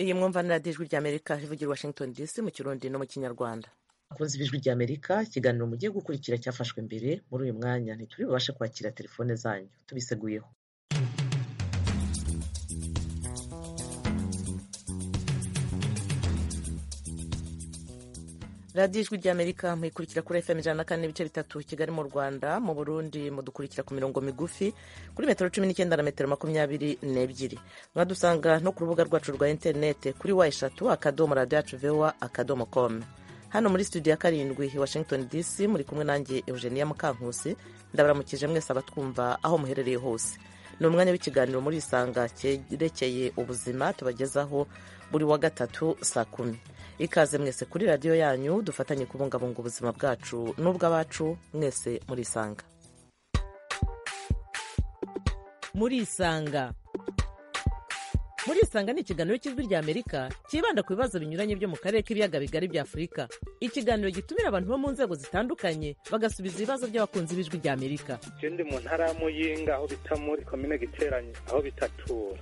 iyi mwumvanira y'ijwi ry'amerika ivugira i washington dc mu kirundi no mu kinyarwanda akunze ijwi ry'amerika ikiganiro mugiye gukurikira cyafashwe mbere muri uyu mwanya ntituri bubashe kwakira telefone zanyu tubiseguyeho radiyo ijwi ry'amerika muyikurikira kuri fm ijana na kane n'ibice bitatu kigali mu rwanda mu burundi mudukurikira ku mirongo migufi kuri metero cumi n'icyenda na metero makumyabiri n'ebyiri mwadusanga no ku rubuga rwacu rwa interinete kuri wa eshatu akadomo radiyo yacu vewa akadomo komu hano muri studio ya karindwi washington dc muri kumwe nanjye eugenia mukankusi ndabaramukije mwese abatwumva aho muherereye hose ni umwanya w'ikiganiro muri isanga cyerekeye ubuzima tubagezaho buri wa gatatu saa kumi ikaze mwese kuri radiyo yanyu dufatanye kubungabunga ubuzima bwacu n'ubw'abacu mwese muri isanga muri isanga muri isanga ni ikiganiro cy'ijwi ry'amerika cyibanda ku bibazo binyuranye byo mu karere k'ibiyaga bigari bya afurika ikiganiro gitumira abantu bo mu nzego zitandukanye bagasubiza ibibazo by'abakunzi b'ijwi ry'amerika ikindi mu ntara ya muyinga aho bita muri komine giteranye aho bitatura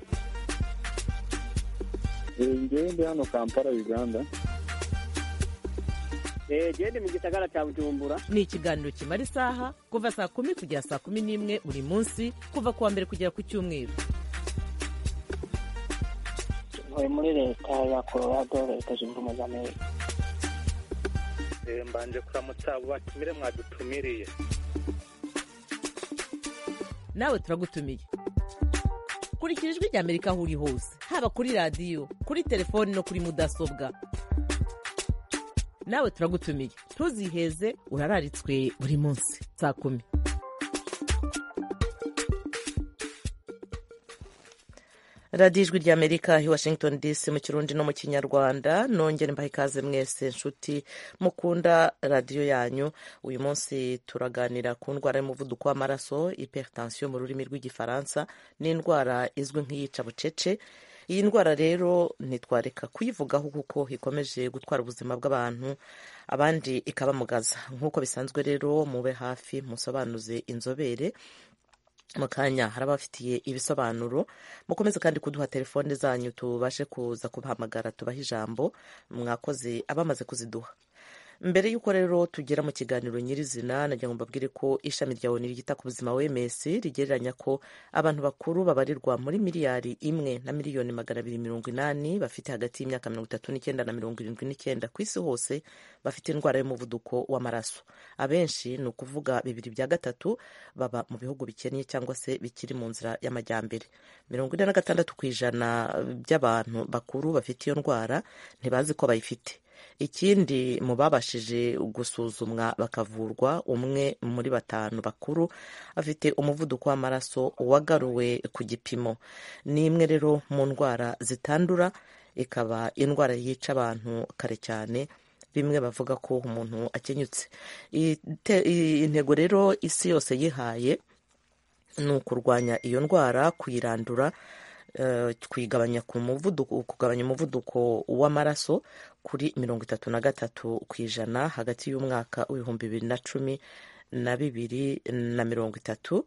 ngende hano kampala uganda gende mu gisagara cya bujumbura ni ikiganiro kimara isaha kuva saa kumi kugera saa kumi n'imwe buri munsi kuva ku wa mbere kugera ku cyumweru uyu muri leta ya colorado leta zunze ubumwe za amerika mbanje kuramutsa batumire mwadutumiriye nawe turagutumiye kurikira ijwi ry'amerika aho uri hose haba kuri radiyo kuri telefoni no kuri mudasobwa nawe turagutumiye ntuziheze urararitswe buri munsi saa kumi radiyo ijwi ry'amerika i washington dc mu kirundi no mu kinyarwanda nongere mbaha ikaze mwese nshuti mukunda radiyo yanyu uyu munsi turaganira ku ndwara y'umuvuduko w'amaraso hypertension mu rurimi rw'igifaransa n'indwara izwi nk'iyica bucece iyi ndwara rero ntitwareka kuyivugaho kuko ikomeje gutwara ubuzima bw'abantu abandi ikabamugaza nk'uko bisanzwe rero mube hafi musobanuze inzobere mu kanya hari abafitiye ibisobanuro mukomeze kandi kuduha telefone zanyu tubashe kuza kubahamagara tubaha ijambo mwakoze abamaze kuziduha mbere y'uko rero tugera mu kiganiro nyirizina nagira ngo mbabwire ko ishami rya oni ryita ku buzima wms rigereranya ko abantu bakuru babarirwa muri miliyari imwe na miliyoni magana abiri mirongo inani bafite hagati y'imyaka mirongo itatu n'icyenda na mirongo irindwi n'icyenda ku isi hose bafite indwara y'umuvuduko w'amaraso abenshi ni ukuvuga bibiri bya gatatu baba mu bihugu bikennye cyangwa se bikiri mu nzira y'amajyambere mirongo ine na gatandatu ku ijana by'abantu bakuru bafite iyo ndwara ntibazi ko bayifite ikindi mu babashije gusuzumwa bakavurwa umwe muri batanu bakuru afite umuvuduko w'amaraso wagaruwe ku gipimo ni imwe rero mu ndwara zitandura ikaba indwara yica abantu kare cyane bimwe bavuga ko umuntu akenyutse intego rero isi yose yihaye ni ukurwanya iyo ndwara kuyirandura kuyigabanya ku muvuduko kugabanya umuvuduko w'amaraso kuri mirongo itatu na gatatu ku ijana hagati y'umwaka w'ibihumbi bibiri na cumi na bibiri na mirongo itatu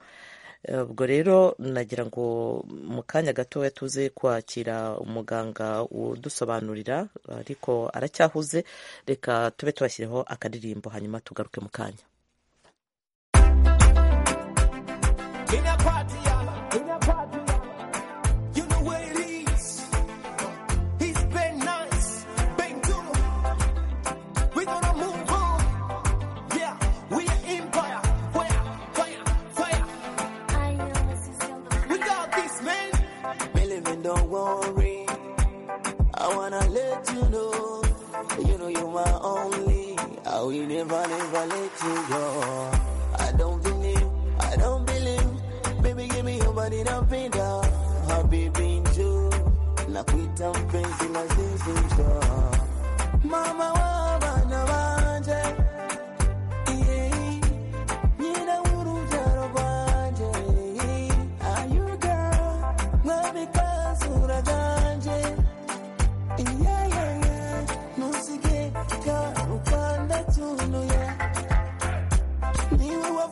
ubwo rero nagira ngo mu kanya gatoya tuze kwakira umuganga udusobanurira ariko aracyahuze reka tube tubashyireho akadirimbo hanyuma tugaruke mu kanya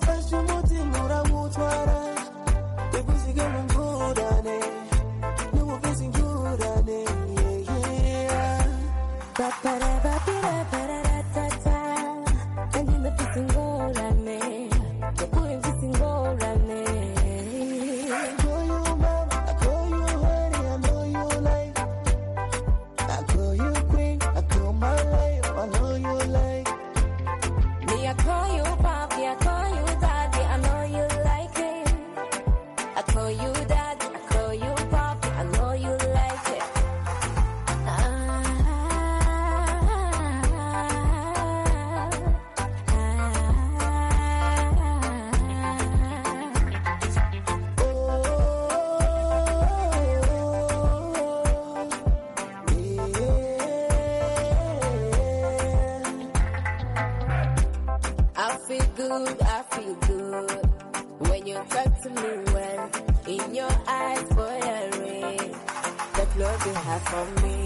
Every single one good at it. No one facing good at it. Yeah, yeah. I call you papi, I call you daddy, I know you like it. I call you daddy, I call you papi, I know you like it. I feel good, I feel good when you talk to me well. In your eyes, boy, I read the love you have for me.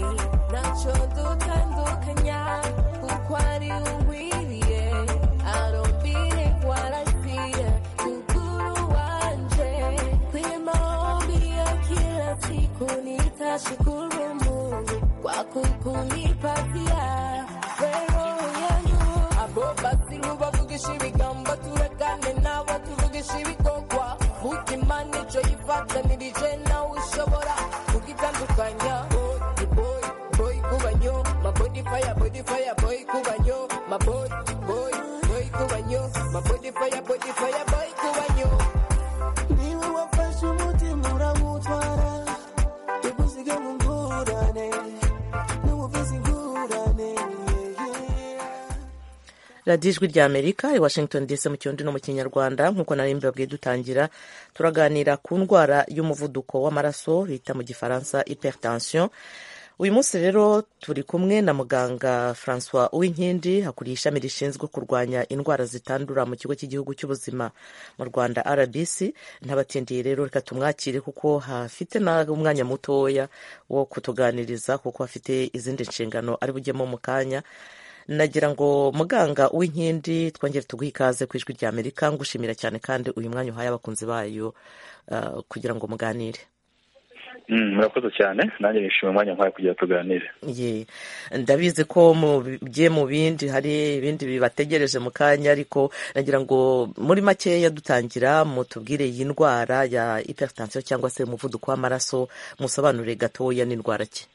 Not sure do can do can ya who quite you will, yeah. I don't believe what I see. Kukuru wanje kwimomia kila siku nitashukuru Mungu kwa kukunipatia wewe yangu abo basiru bavugisha ibigambo turekane nabo tuvugisha ibikorwa mutima nicyo yifatanirije nawe ushobora kugitandukanya Boy, boy, boy kubanyo mabodifaya bodifaya boy kubanyo maboy boy boy kubanyo mabodifaya bodifaya boy kubanyo niwe wafashe umutima urawutwara tugusige mu ngurane n'ubuvuzi ingurane radiyo ijwi rya amerika i washington dc mu kirundi no mu kinyarwanda nk'uko nari mbibabwiye dutangira turaganira ku ndwara y'umuvuduko w'amaraso bita mu gifaransa hypertension uyu munsi rero turi kumwe na muganga francois uwinkindi hakuriye ishami rishinzwe kurwanya indwara zitandura mu kigo cy'igihugu cy'ubuzima mu rwanda rbc ntabatindiye rero reka tumwakire kuko hafite n'umwanya mutoya wo kutuganiriza kuko afite izindi nshingano ari bujyemo mu kanya nagira ngo muganga w'inkindi twongere tuguhe ikaze ku ijwi rya amerika ngushimira cyane kandi uyu mwanya uhaye abakunzi bayo ah, kugira ngo muganire Mm, murakoze cyane nanjye nishimiye umwanya nk'ayo kugira ngo tuganire ye ndabizi ko mugiye mu bindi hari ibindi bibategereje mu kanya ariko nagira ngo muri makeya dutangira mutubwire iyi ndwara ya hypertension cyangwa se umuvuduko w'amaraso musobanurire gatoya n'indwara ki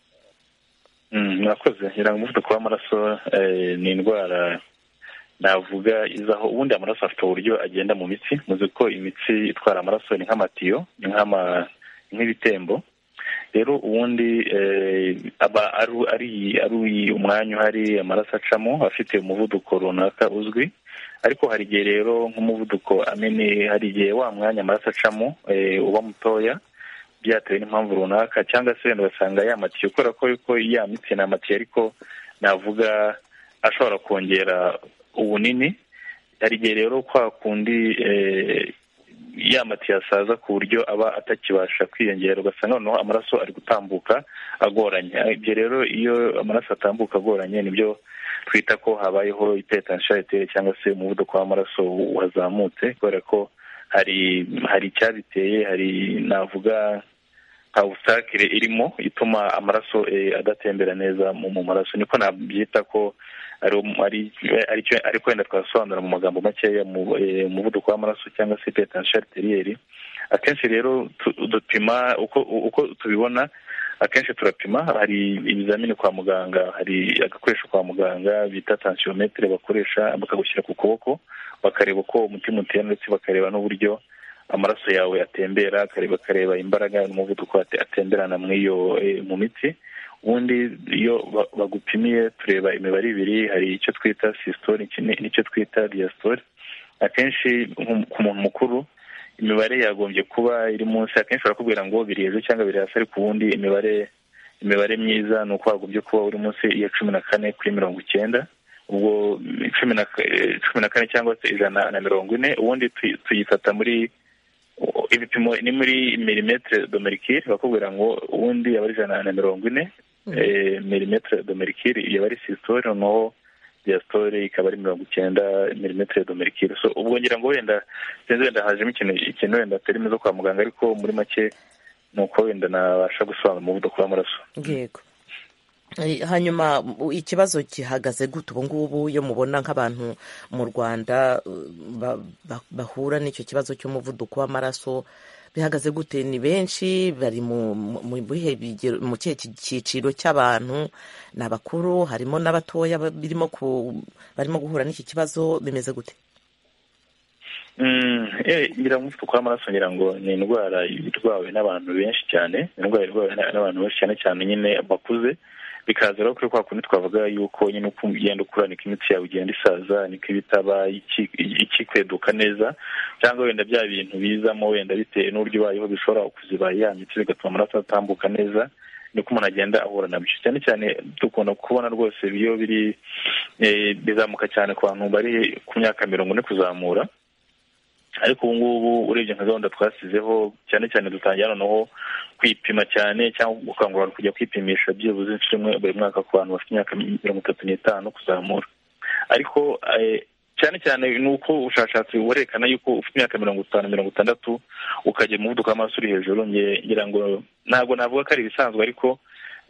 Mm, murakoze iranga umuvuduko w'amaraso eh, ni indwara navuga izaho ubundi amaraso afite uburyo agenda mu mitsi muzi ko imitsi itwara amaraso ni nk'amatiyo ni nk'ama- ni nk'ibitembo rero ubundi eh, aba ari ari ari umwanya uhari amaraso acamo afite umuvuduko runaka uzwi ariko hari igihe rero nk'umuvuduko amene hari igihe wa mwanya amaraso acamo eh, uba mutoya byatewe n'impamvu runaka cyangwa se wenda ugasanga yamatiye kubera ko yuko yamitse n'amatiye ariko navuga ashobora kongera ubunini hari igihe rero kwa kundi eh, yamatiye asaza ku buryo aba atakibasha kwiyongera ugasanga noneho amaraso ari gutambuka agoranye ibyo rero iyo amaraso atambuka agoranye nibyo twita ko habayeho itetanshayeteri cyangwa se umuvuduko w'amaraso wazamutse kubera ko hari hari icyabiteye hari navuga nka ubutakire irimo ituma amaraso eh, adatembera neza mu mu maraso niko nabyita ko ari ari aricyo ariko wenda twasobanura mu magambo makeya mu eh, umuvuduko w'amaraso cyangwa se hypertension arteriyeri akenshi rero tu- dupima uko uko tubibona akenshi turapima hari ibizamini kwa muganga hari agakoresho kwa muganga bita tensiometre bakoresha bakagushyira ku kuboko bakareba uko umutima utera ndetse bakareba n'uburyo amaraso yawe atembera akareba akareba imbaraga n'umuvuduko ate- atemberana mu iyo eh, mu mitsi ubundi iyo ba- bagupimiye tureba imibare ibiri hari icyo twita systole iki- n'icyo twita diastole akenshi nko- ku muntu mukuru imibare yagombye kuba iri munsi akenshi barakubwira ngo biri hejuru cyangwa biri hasi ariko ubundi imibare imibare myiza ni uko wagombye kuba uri munsi ya cumi na kane kuri mirongo icyenda ubwo mm, cumi na ka- eh, cumi na kane cyangwa se ijana na mirongo ine ubundi tuyi- tuyifata muri o- ibipimo ni muri milimetre domerikire bakubwira ngo ubundi aba ari ijana na mirongo ine eh, milimetre domerikire iyo aba ari sistole noneho diastole ikaba ari mirongo icyenda milimetre domerikire so ubwo ngira ngo wenda sinzi wenda hajemo ikintu ikintu wenda atari mwiza kwa muganga ariko muri make ni uko wenda nabasha gusobanura umuvuduko w'amaraso yego Eh, hanyuma u- ikibazo gihagaze gute ubu ngubu iyo mubona nk'abantu mu rwanda eh, ba- ba- bahura n'icyo kibazo cy'umuvuduko w'amaraso bihagaze gute ni benshi bari mu mu- mu bihe bigero- mu kihe ki- cyiciro cy'abantu ni abakuru harimo n'abatoya ba- birimo ku- barimo guhura n'iki kibazo bimeze gute Mm, eh, ngira ngo umuvuduko w'amaraso ngira ngo ni indwara irwawe n'abantu benshi cyane indwara irwawe n'a- n'abantu benshi cyane cyane nyine bakuze bikaza rero kuri kwa kundi twavuga yuko nyine uko ugenda ukura niko imitsi yawe igenda isaza niko ibitaba iki- ikikweduka neza cyangwa wenda bya bintu bizamo wenda bitewe n'uburyo ubayeho bishobora kuziba ya mitsi bigatuma amaraso atambuka neza niko umuntu agenda ahura nabyo cyane cyane dukunda kubona rwose iyo biri eh, bizamuka cyane ku bantu bari ku myaka mirongo ine kuzamura ariko ubu ngubu urebye nka gahunda twasizeho cyane cyane dutangira noneho kwipima cyane cyangwa gukangurira abantu kujya kwipimisha byibuze inshuro imwe buri mwaka ku bantu bafite imyaka mirongo itatu n'itanu kuzamura ariko eh, cyane cyane ni uko ubushakashatsi burerekana yuko ufite imyaka mirongo itanu mirongo itandatu ukagira umuvuduko w'amaraso uri hejuru nge- ngira ngo ntabwo navuga ko ari ibisanzwe ariko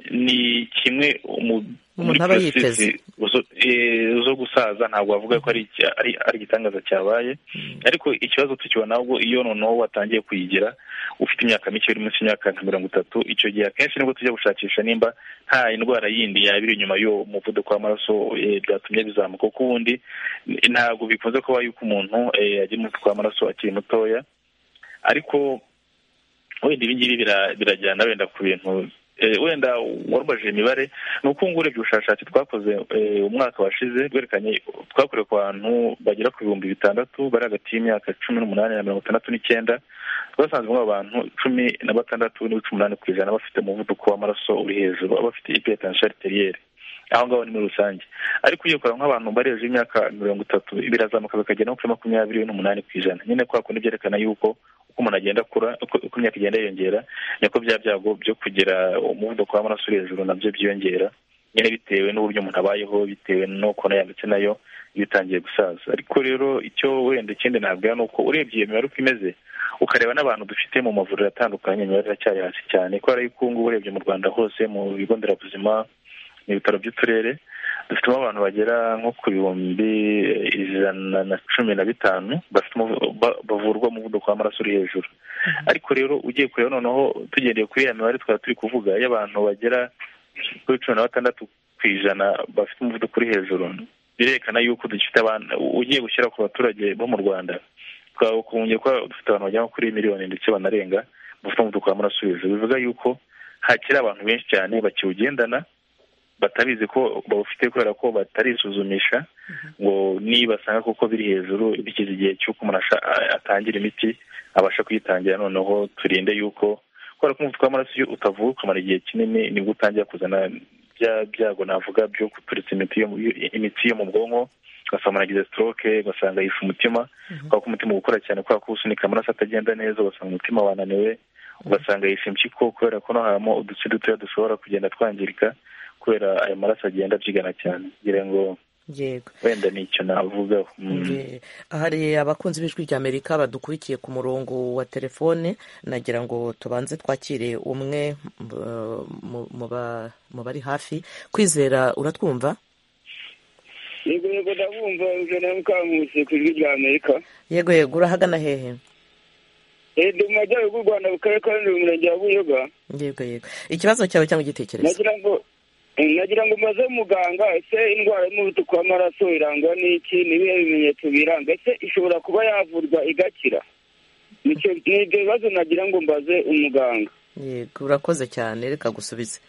ni kimwe mu- muri Umuntu aba processes yiteze. zo- eh, zo gusaza ntabwo wavuga ko ari iki- ari ari igitangaza cyabaye ariko ikibazo tukibona ahubwo iyo noneho watangiye kuyigira ufite imyaka mike uri munsi y'imyaka nka mirongo itatu icyo gihe akenshi nibwo tujya gushakisha nimba nta indwara yindi yaba iri inyuma y'uwo muvuduko w'amaraso eh, byatumye bizamuka kuko ubundi eh, ntabwo bikunze kuba yuko umuntu eh, agira umuvuduko w'amaraso akiri mutoya ariko wenda ibi ngibi bira- birajyana wenda ku bintu eh, wenda warubajije imibare ni uko ngubu urebye ubushakashatsi twakoze eh, umwaka washize bwerekanye twakorewe ku bantu bagera ku bihumbi bitandatu bari hagati y'imyaka cumi n'umunani na mirongo itandatu n'icyenda twasanzemo abantu cumi na batandatu n'ibice umunani ku ijana bafite umuvuduko w'amaraso uri hejuru bafite ipetansiyo ariteriere aho ngaho ni muri rusange ariko ugiye kureba nk'abantu bari hejuru y'imyaka mirongo itatu birazamuka bikagera no kuri makumyabiri n'umunani ku ijana nyine kwa kundi byerekana yuko uko umuntu agenda akura uko uko imyaka igenda yiyongera niko bya byago byo kugira umuvuduko w'amaraso uri hejuru nabyo byiyongera nyine bitewe n'uburyo umuntu abayeho bitewe n'ukuntu yanditse nayo iyo utangiye gusaza ariko rero icyo wenda ikindi nabwira ni uko urebye iyo mibare uko imeze ukareba n'abantu dufite mu mavuriro atandukanye imibare iracyari hasi cyane kubera yuko ubu ngubu urebye mu rwanda hose mu bigo nderabuzima mu bitaro by'uturere dufitemo abantu bagera nko ku bihumbi ijana na cumi na bitanu bafite umuvu- ba- bavurwa umuvuduko w'amaraso uri hejuru ariko rero ugiye kureba noneho tugendeye kuri ya mibare twari turi kuvuga y'abantu bagera kuri cumi na batandatu ku ijana bafite umuvuduko uri hejuru birerekana yuko dufite abantu ugiye gushyira ku baturage bo mu rwanda twakongera kuba dufite abantu bagera nko kuri miliyoni ndetse banarenga bafite umuvuduko w'amaraso uri hejuru bivuga yuko hakiri abantu benshi cyane bakiwugendana batabizi ko bawufite kubera ko batarisuzumisha ngo nibasanga koko biri hejuru bigeze igihe cy'uko umuntu asha- a- atangira imiti abasha kuyitangira noneho turinde yuko kubera ko umuvuduko w'amaraso iyo utavuwe ukamara igihe kinini nibwo utangira kuzana bya byago navuga byo guturitsa imiti yo mu- imitsi yo mu bwonko ugasanga umuntu agize stroke ugasanga yishe umutima kubera ko umutima ukora cyane kubera ko usunika amaraso atagenda neza ugasanga umutima wananiwe ugasanga yishe impyiko kubera ko no habamo udutsi dutoya dushobora kugenda twangirika kubera ayo maraso agenda abyigana cyane ngira ngo yego wenda ni icyo navugaho Mm. Eh, hari abakunzi b'ijwi rya amerika badukurikiye ku murongo wa telefone nagira ngo tubanze twakire umwe eh, mu- mu ba- mu bari hafi kwizera uratwumva yego yego ndabumva ijana mukangutse ku ijwi rya amerika yego yego urahagana hehe ndi mu majyaruguru y'u rwanda mu karere ka rurimi mu murenge wa buyoga yego yego ikibazo cyawe cyangwa igitekerezo nagira ngo nagira ngo maze muganga ese indwara y'umuvuduko w'amaraso irangwa n'iki n'ibihe bimenyetso biranga ese ishobora kuba yavurwa igakira nicyo ni ibyo bibazo nagira ngo mbaze umuganga yego urakoze cyane reka gusubize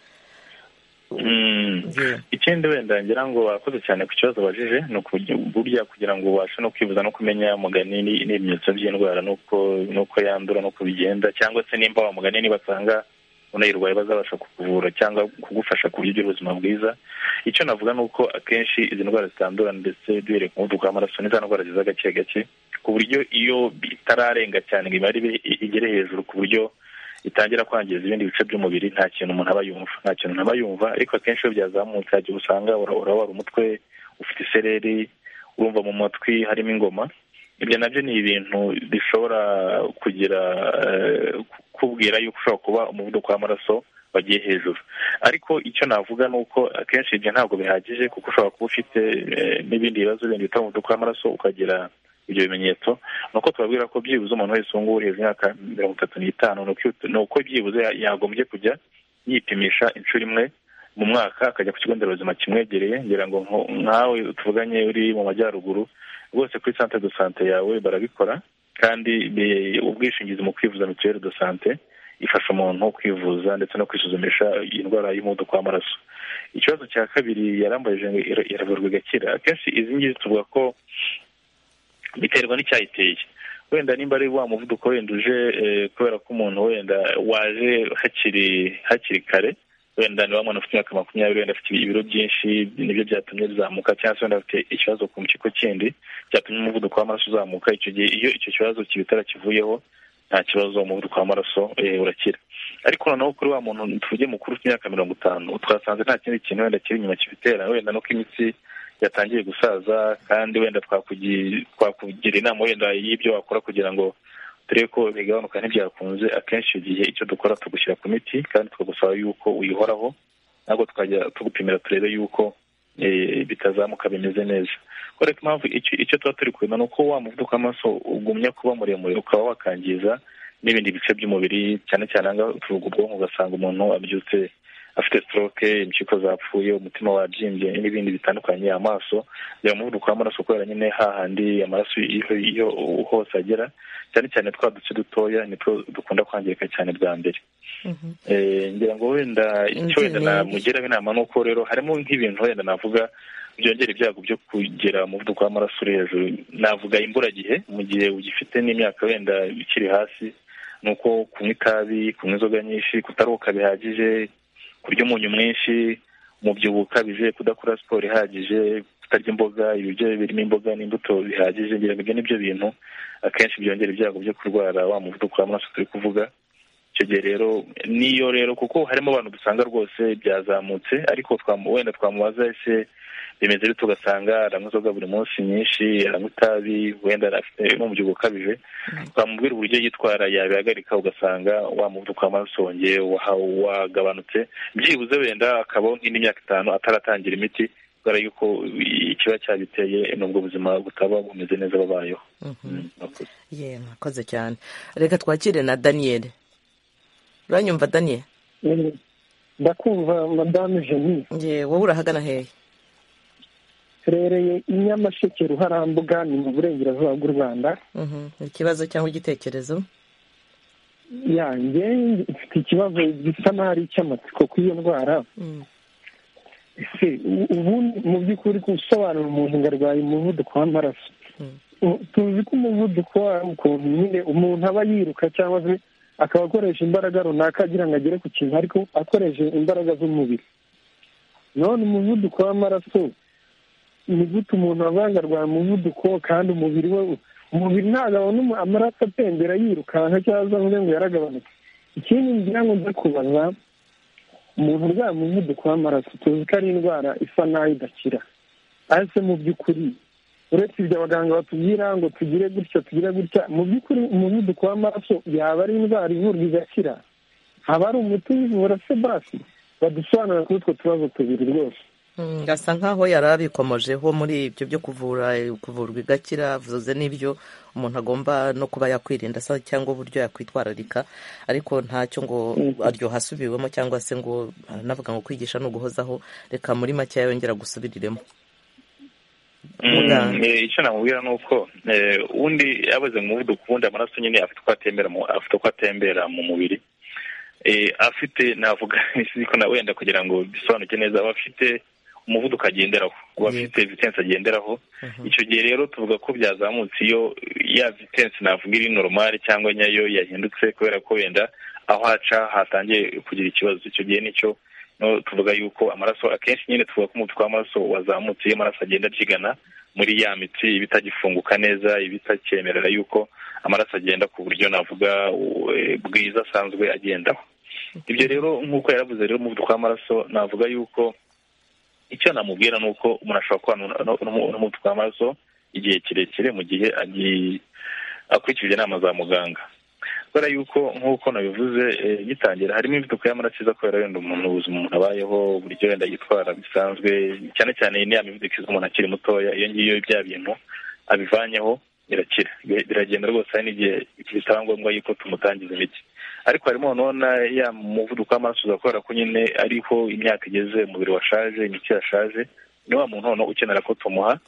Mm. Yeah. ikindi wenda ngira ngo wakoze cyane ku kibazo wabajije ni ukurya burya kugira ngo ubashe no kwibuza no kumenya mugani ni- n'ibimenyetso by'indwara n'uko n'uko yandura n'uko bigenda cyangwa se nimba wa mugani nibasanga unayirwaye bazabasha kukuvura cyangwa kugufasha ku buryo ugira ubuzima bwiza icyo navuga ni uko akenshi izi ndwara zitandura ndetse duhereye ku muvuduko w'amaraso ni za ndwara ziza gake gake ku buryo iyo bitararenga cyane ngo imibare ibe- igere hejuru ku buryo itangira kwangiza ibindi bice by'umubiri nta kintu umuntu aba yumva nta kintu aba yumva ariko akenshi iyo byazamutse hari igihe usanga ura- urabara umutwe ufite isereri urumva mu matwi harimo ingoma ibyo nabyo ni ibintu bishobora kugira eh, ku- kukubwira yuko ushobora kuba umuvuduko w'amaraso wagiye hejuru ariko icyo navuga ni uko akenshi ibyo ntabwo bihagije kuko ushobora kuba ufite eh, n'ibindi bibazo bindi bituma umuvuduko w'amaraso ukagira ibyo bimenyetso ni uko tubabwira ko byibuze umuntu wese ubu ngubu uheze imyaka mirongo itatu n'itanu ni uko- ni uko byibuze ya- yagombye kujya yipimisha inshuro imwe mu mwaka akajya ku kigo nderabuzima kimwegereye ngira ngo nko- nkawe tuvuganye uri mu majyaruguru rwose kuri centre de sante yawe barabikora kandi bi- ubwishingizi mu kwivuza mituweli de sante ifasha umuntu kwivuza ndetse no kwisuzumisha indwara y'umuvuduko w'amaraso ikibazo cya kabiri yarambajije ngo ira- iravurwa igakira akenshi izi ngizi tuvuga ko biterwa n'icyayiteye wenda nimba ari wa muvuduko wenda uje eh, kubera ko umuntu wenda waje hakiri hakiri kare wenda ni wa mwana ufite imyaka makumyabiri wenda afite ibiro byinshi nibyo byatumye bizamuka cyangwa se wenda afite ikibazo ku mpyiko kindi cyatumye umuvuduko w'amaraso uzamuka icyo gihe iyo icyo kibazo kibi kitarakivuyeho nta kibazo umuvuduko w'amaraso eh, urakira ariko noneho kuri wa muntu tuvuge mukuru ufite imyaka mirongo itanu twasanze nta kindi kintu wenda kiri inyuma kibitera wenda nuko imitsi yatangiye gusaza kandi wenda twakugi- twakugira inama wenda y'ibyo wakora kugira ngo turebe ko bigabanuka ntibyakunze akenshi icyo gihe icyo dukora tugushyira ku miti kandi tukagusaba yuko uyihoraho ntabwo tukajya tugupimira turebe yuko eh, bitazamuka bimeze neza kubera ko impamvu icyo- icyo tuba turi kureba ni uko wa muvuduko w'amaraso ugumya kuba muremure ukaba wakangiza n'ibindi bice by'umubiri cyane cyane ahangaha tuvuga ubwonko ugasanga umuntu abyutse afite stroke impyiko zapfuye umutima wabyimbye n'ibindi bitandukanye amaso yaba umuvuduko w'amaraso kubera nyine hahandi amaraso iyo iyo hose agera cyane cyane twa duce dutoya nitwo dukunda kwangirika cyane bwa mbere Eh, ngira ngo wenda icyo wenda Inzira ni- namugiraho inama ni uko rero harimo nk'ibintu wenda navuga byongera ibyago byo kugira umuvuduko w'amaraso uri hejuru navuga imburagihe mu gihe ugifite n'imyaka wenda ikiri hasi ni uko kunywa itabi kunywa inzoga nyinshi kutaruhuka bihagije kurya umunyu mwinshi umubyibuho ukabije kudakora siporo ihagije kutarya imboga ibiryo birimo imboga n'imbuto bihagije ngira ngo ibyo ni byo bintu akenshi byongera ibyago byo kurwara wa muvuduko w'amaraso turi kuvuga icyo gihe rero niyo rero kuko harimo abantu dusanga rwose byazamutse ariko twamu- wenda twamubaza ese bimeze bite ugasanga aranywa inzoga buri munsi nyinshi aranywa itabi wenda afite n'umubyibuho ukabije twamubwira uburyo yitwara yabihagarika ugasanga wa muvuduko w'amaraso wongeye waha- wagabanutse byibuze wenda akabaho nk'indi myaka itanu ataratangira imiti kubera yuko ikiba cyabiteye nubwo ubuzima butaba bumeze neza babayeho Mm, murakoze. ye mwakoze cyane reka twakire na daniyeli uranyumva daniyeli ndakumva madame jenny ye wowe urahagana hehe turereye i nyamasheke ruharambuga ni mu burengerazuba bw'u rwanda Mhm. ikibazo cyangwa igitekerezo yanjye mfite ikibazo gisa n'aho ari icy'amatsiko ku iyo ndwara Mm. ese u- ubundi mu by'ukuri gusobanura umuntu ngo arwaye umuvuduko w'amaraso Mm. U- tuzi ko umuvuduko wayo ukuntu nyine umuntu aba yiruka cyangwa se akaba akoresha imbaraga runaka agira ngo agere ku kintu ariko akoresheje imbaraga z'umubiri none umuvuduko w'amaraso ni gute umuntu avanga arwaye umuvuduko kandi umubiri we umubiri ntabwo abona umu- amaraso atembera yirukanka cyangwa se avuge ngo yaragabanutse ikindi ngira ngo nza kubaza umuntu urwaye umuvuduko w'amaraso tuzi ko ari indwara isa naho idakira ariko mu by'ukuri uretse ibyo abaganga batubwira ngo tugire gutya tugire gutya mu by'ukuri umuvuduko w'amaraso yaba ari indwara ivurwa igakira haba ari umuti ubivura se basi badusobanurira kuri utwo tubazo tubiri rwose Mm, gasa nkaho yari abikomojeho muri ibyo byo kuvura kuvurwa igakira vuze n'ibyo umuntu agomba no kuba yakwirinda se cyangwa uburyo yakwitwararika ariko ntacyo ngo aryoha asubiwemo cyangwa se ngo navuga ngo kwigisha ni uguhozaho reka muri make yongera gusubiriremo Mm, Muganga. eh, icyo namubwira ni uko eh, undi abaze mu muvuduko ubundi amaraso nyine afite uko atembera mu afite uko atembera mu mubiri Eh, afite navuga ariko na wenda kugira ngo bisobanuke neza aba afite umuvuduko agenderaho aba afite vitence agenderaho icyo gihe rero tuvuga ko byazamutse iyo ya vitence navuga iri normal cyangwa nyayo yahindutse kubera ko wenda aho aca hatangiye kugira ikibazo icyo gihe nicyo no tuvuga yuko amaraso akenshi nyine tuvuga ko umuvuduko w'amaraso wazamutse iyo amaraso agenda abyigana muri ya mitsi iba itagifunguka neza iba itakemerera yuko amaraso agenda ku buryo navuga u- eh, bwiza asanzwe agendaho ibyo rero nk'uko yaravuze rero umuvuduko w'amaraso navuga yuko icyo namubwira ni uko umuntu ashobora kubana nu- nu- n'umuvuduko w'amaraso igihe kirekire mu gihe agi- akurikije inama za muganga kubera yuko nk'uko nabivuze eh, gitangira harimo imivuduko y'amaraso iza kubera wenda umuntu ubuzima umuntu abayeho uburyo wenda yitwara bisanzwe cyane cyane ni ya mivuduko iza umuntu akiri mutoya iyo ngiyo bya bintu abivanyeho irakira biragenda rwose hari n'igihe bisaba ngombwa yuko tumutangiza imiti ariko harimo nona ya muvuduko w'amaraso uza kubera ko nyine ariho imyaka igeze umubiri washaje imiti yashaje ni wa muntu noneho ukenera ko tumuha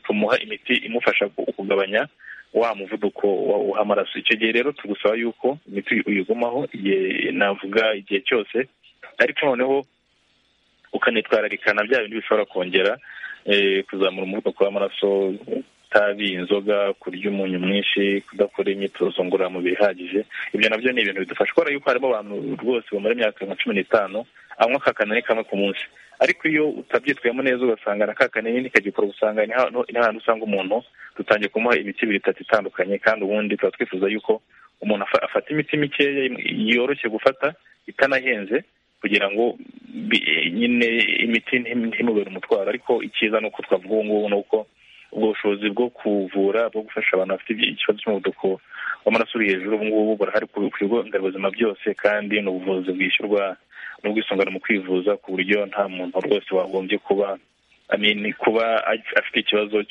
tumuha imiti imufasha kugabanya wa muvuduko w'amaraso icyo gihe rero tugusaba yuko imiti uyigumaho navuga igihe cyose ariko noneho ukanitwararikana bya bindi bishobora kongera kuzamura umuvuduko w'amaraso itabi inzoga kurya umunyu mwinshi kudakora imyitozo ngororamubiri ihagije ibyo nabyo ni ibintu bidufasha kubera yuko harimo abantu rwose bamara imyaka nka cumi n'itanu anywa ka kanini kamwe ku munsi ariko iyo utabyitwayemo neza ugasanga na ka kanini kagikora usanga ni ahantu usanga umuntu dutangiye kumuha imiti ibiri itatu itandukanye kandi ubundi tuba twifuza yuko umuntu afata imiti mikeya yoroshye gufata itanahenze kugira ngo nyine imiti ntimubere umutwaro ariko icyiza ni uko twavuga ubu ngubu ni uko ubwo bushobozi bwo kuvura bwo gufasha abantu bafite ikibazo cy'umuvuduko w'amaraso uri hejuru ubu ngubu burahari ku bigo nderabuzima byose kandi ni ubuvuzi bwishyurwa n'ubwisungane mu kwivuza ku buryo nta muntu rwose wagombye kuba kuba afite ikibazo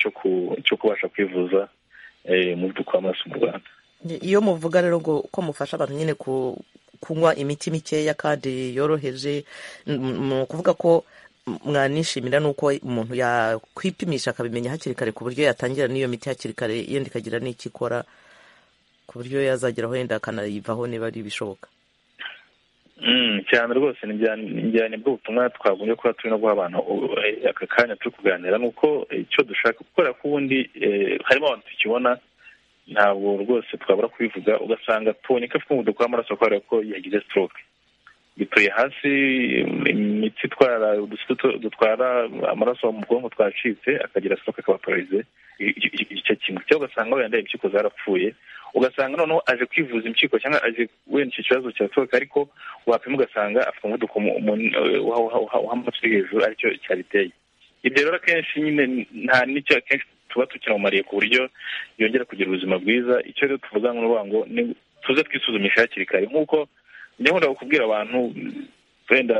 cyo kubasha kwivuza umuvuduko w'amaraso mu rwanda iyo muvuga rero ngo ko mufasha abantu nyine kunywa imiti mikeya kandi yoroheje ni ukuvuga ko mwanishimira nuko umuntu yakwipimisha akabimenya hakiri kare ku buryo yatangira n'iyo miti hakiri kare yenda ikagira n'icyo ikora ku buryo yazageraho wenda akanayivaho niba ari ibishoboka cyane rwose njyane bw'ubutumwa twagombye kuba turi no guha abantu aka kanya turi kuganira ni uko icyo dushaka kubera ko ubundi harimo abantu tukibona ntabwo rwose twabura kubivuga ugasanga tubonye ko afite umuvuduko w'amaraso kubera ko yagize sitoroke bituye hasi imitsi itwara udusito dutwara amaraso mu bwonko twacitse akagira sitoke akaba pararize igice kimwe cyangwa ugasanga wenda impyiko zarapfuye ugasanga noneho aje kwivuza impyiko cyangwa aje wenda icyo kibazo cya sitoke ariko wapima ugasanga afite umuvuduko w'amaraso uri hejuru aricyo cyabiteye ibyo rero akenshi nyine nta n'icyo akenshi tuba tukinamumariye ku buryo yongera kugira ubuzima bwiza icyo rero tuvuga ni uruvuga ngo tuze twisuzumisha hakiri kare nk'uko ndabona kubwira abantu wenda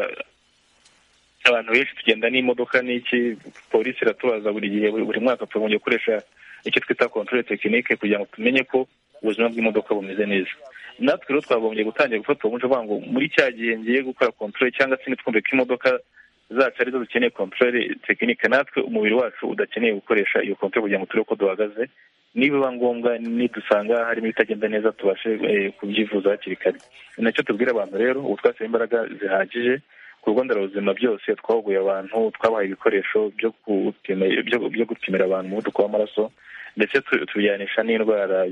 abantu benshi tugenda n'imodoka n'iki polisi iratubaza buri gihe buri mwaka tugombye gukoresha icyo twita kontore tekinike kugira ngo tumenye ko ubuzima bw'imodoka bumeze neza natwe rero twagombye gutangira gufata uwo muco ngo muri cya gihe ngiye gukora kontore cyangwa se nitwumve ko imodoka zacu arizo dukeneye kontore tekinike natwe umubiri wacu udakeneye gukoresha iyo kontore kugira ngo turebe uko duhagaze nibiba ngombwa nidusanga harimo ibitagenda neza tubashe kubyivuza hakiri kare ni nacyo tubwira abantu rero ubu twashyira imbaraga zihagije ku bigo nderabuzima byose twahuguye abantu twabahaye ibikoresho byo gupimira abantu umuvuduko w'amaraso ndetse tubijyanisha n'indwara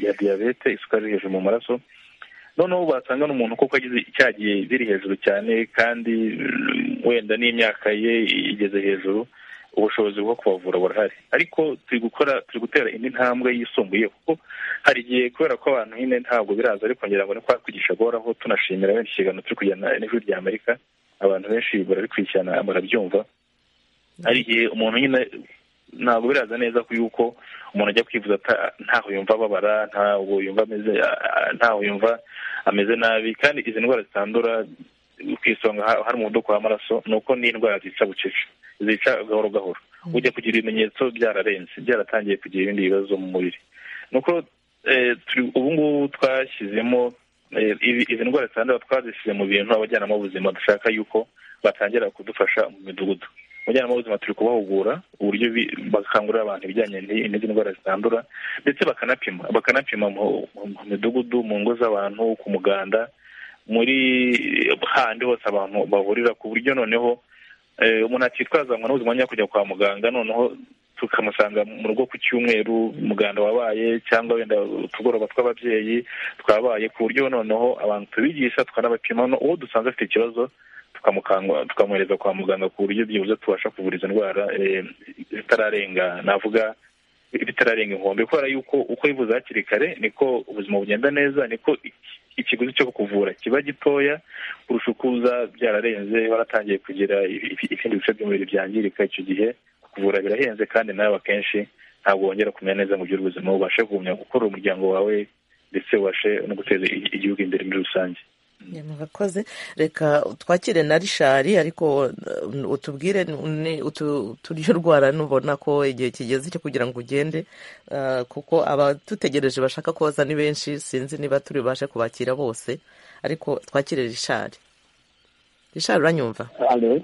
ya diyabete isukari hejuru mu maraso noneho basanga n'umuntu kuko agize icyagiye biri hejuru cyane kandi wenda n'imyaka ye igeze hejuru ubushobozi bwo kubavura burahari ariko turi gukora turi gutera indi ntambwe yisumbuye kuko hari igihe kubera ko abantu nyine ntabwo biraza ariko ngira ngo ni kwa kwigisha guhoraho tunashimira benshi ikiganiro turi kujyana n'ijwi rya amerika abantu benshi bararikurikirana barabyumva hari igihe umuntu nyine ntabwo biraza neza yuko umuntu ajya kwivuza ntaho yumva ababara ntaho yumva ameze ntaho yumva ameze nabi kandi izi ndwara zitandura ku isonga hari umuvuduko w'amaraso ni uko n'indwara zica bucece zica gahoro gahoro ujya kugira ibimenyetso byararenze byaratangiye kugira ibindi bibazo mu mubiri ni uko ubu ngubu twashyizemo izi ndwara zitandura twazishyize mu bintu abajyanama b'ubuzima dushaka yuko batangira kudufasha mu midugudu abajyanama b'ubuzima turi kubahugura uburyo bakangurira abantu ibijyanye n'izi ndwara zitandura ndetse bakanapima bakanapima mu midugudu mu ngo z'abantu ku muganda muri handi hose abantu bahurira ku buryo noneho umuntu akitwaza ngo n'ubuzima nyine kujya kwa muganga noneho tukamusanga mu rugo ku cyumweru umuganda wabaye cyangwa wenda utugoroba tw'ababyeyi twabaye ku buryo noneho abantu tubigisha tukanabapima uwo dusanze afite ikibazo tukamwohereza kwa muganga ku buryo byibuze tubasha kuvura izo ndwara zitararenga navuga bitararenga inkombe kubera yuko uko yivuza hakiri kare niko ubuzima bugenda neza niko ikiguzi cyo kuvura kiba gitoya kurusha uko uza byararenze waratangiye kugira ibindi bice by'umubiri byangirika icyo gihe kuvura birahenze kandi nawe akenshi ntabwo wongera kumenya neza mu by'ubuzima ubashe kugumya gukora umuryango wawe ndetse ubashe no guteza igihugu imbere muri rusange mwakoze reka twakire na rishari ariko uh, utubwire ni- utu- turyo rwara nubona ko igihe kigeze cyo kugira ngo ugende uh, kuko abadutegereje bashaka koza ni benshi sinzi niba turi bubashe kubakira bose ariko twakire rishari rishari uranyumva alo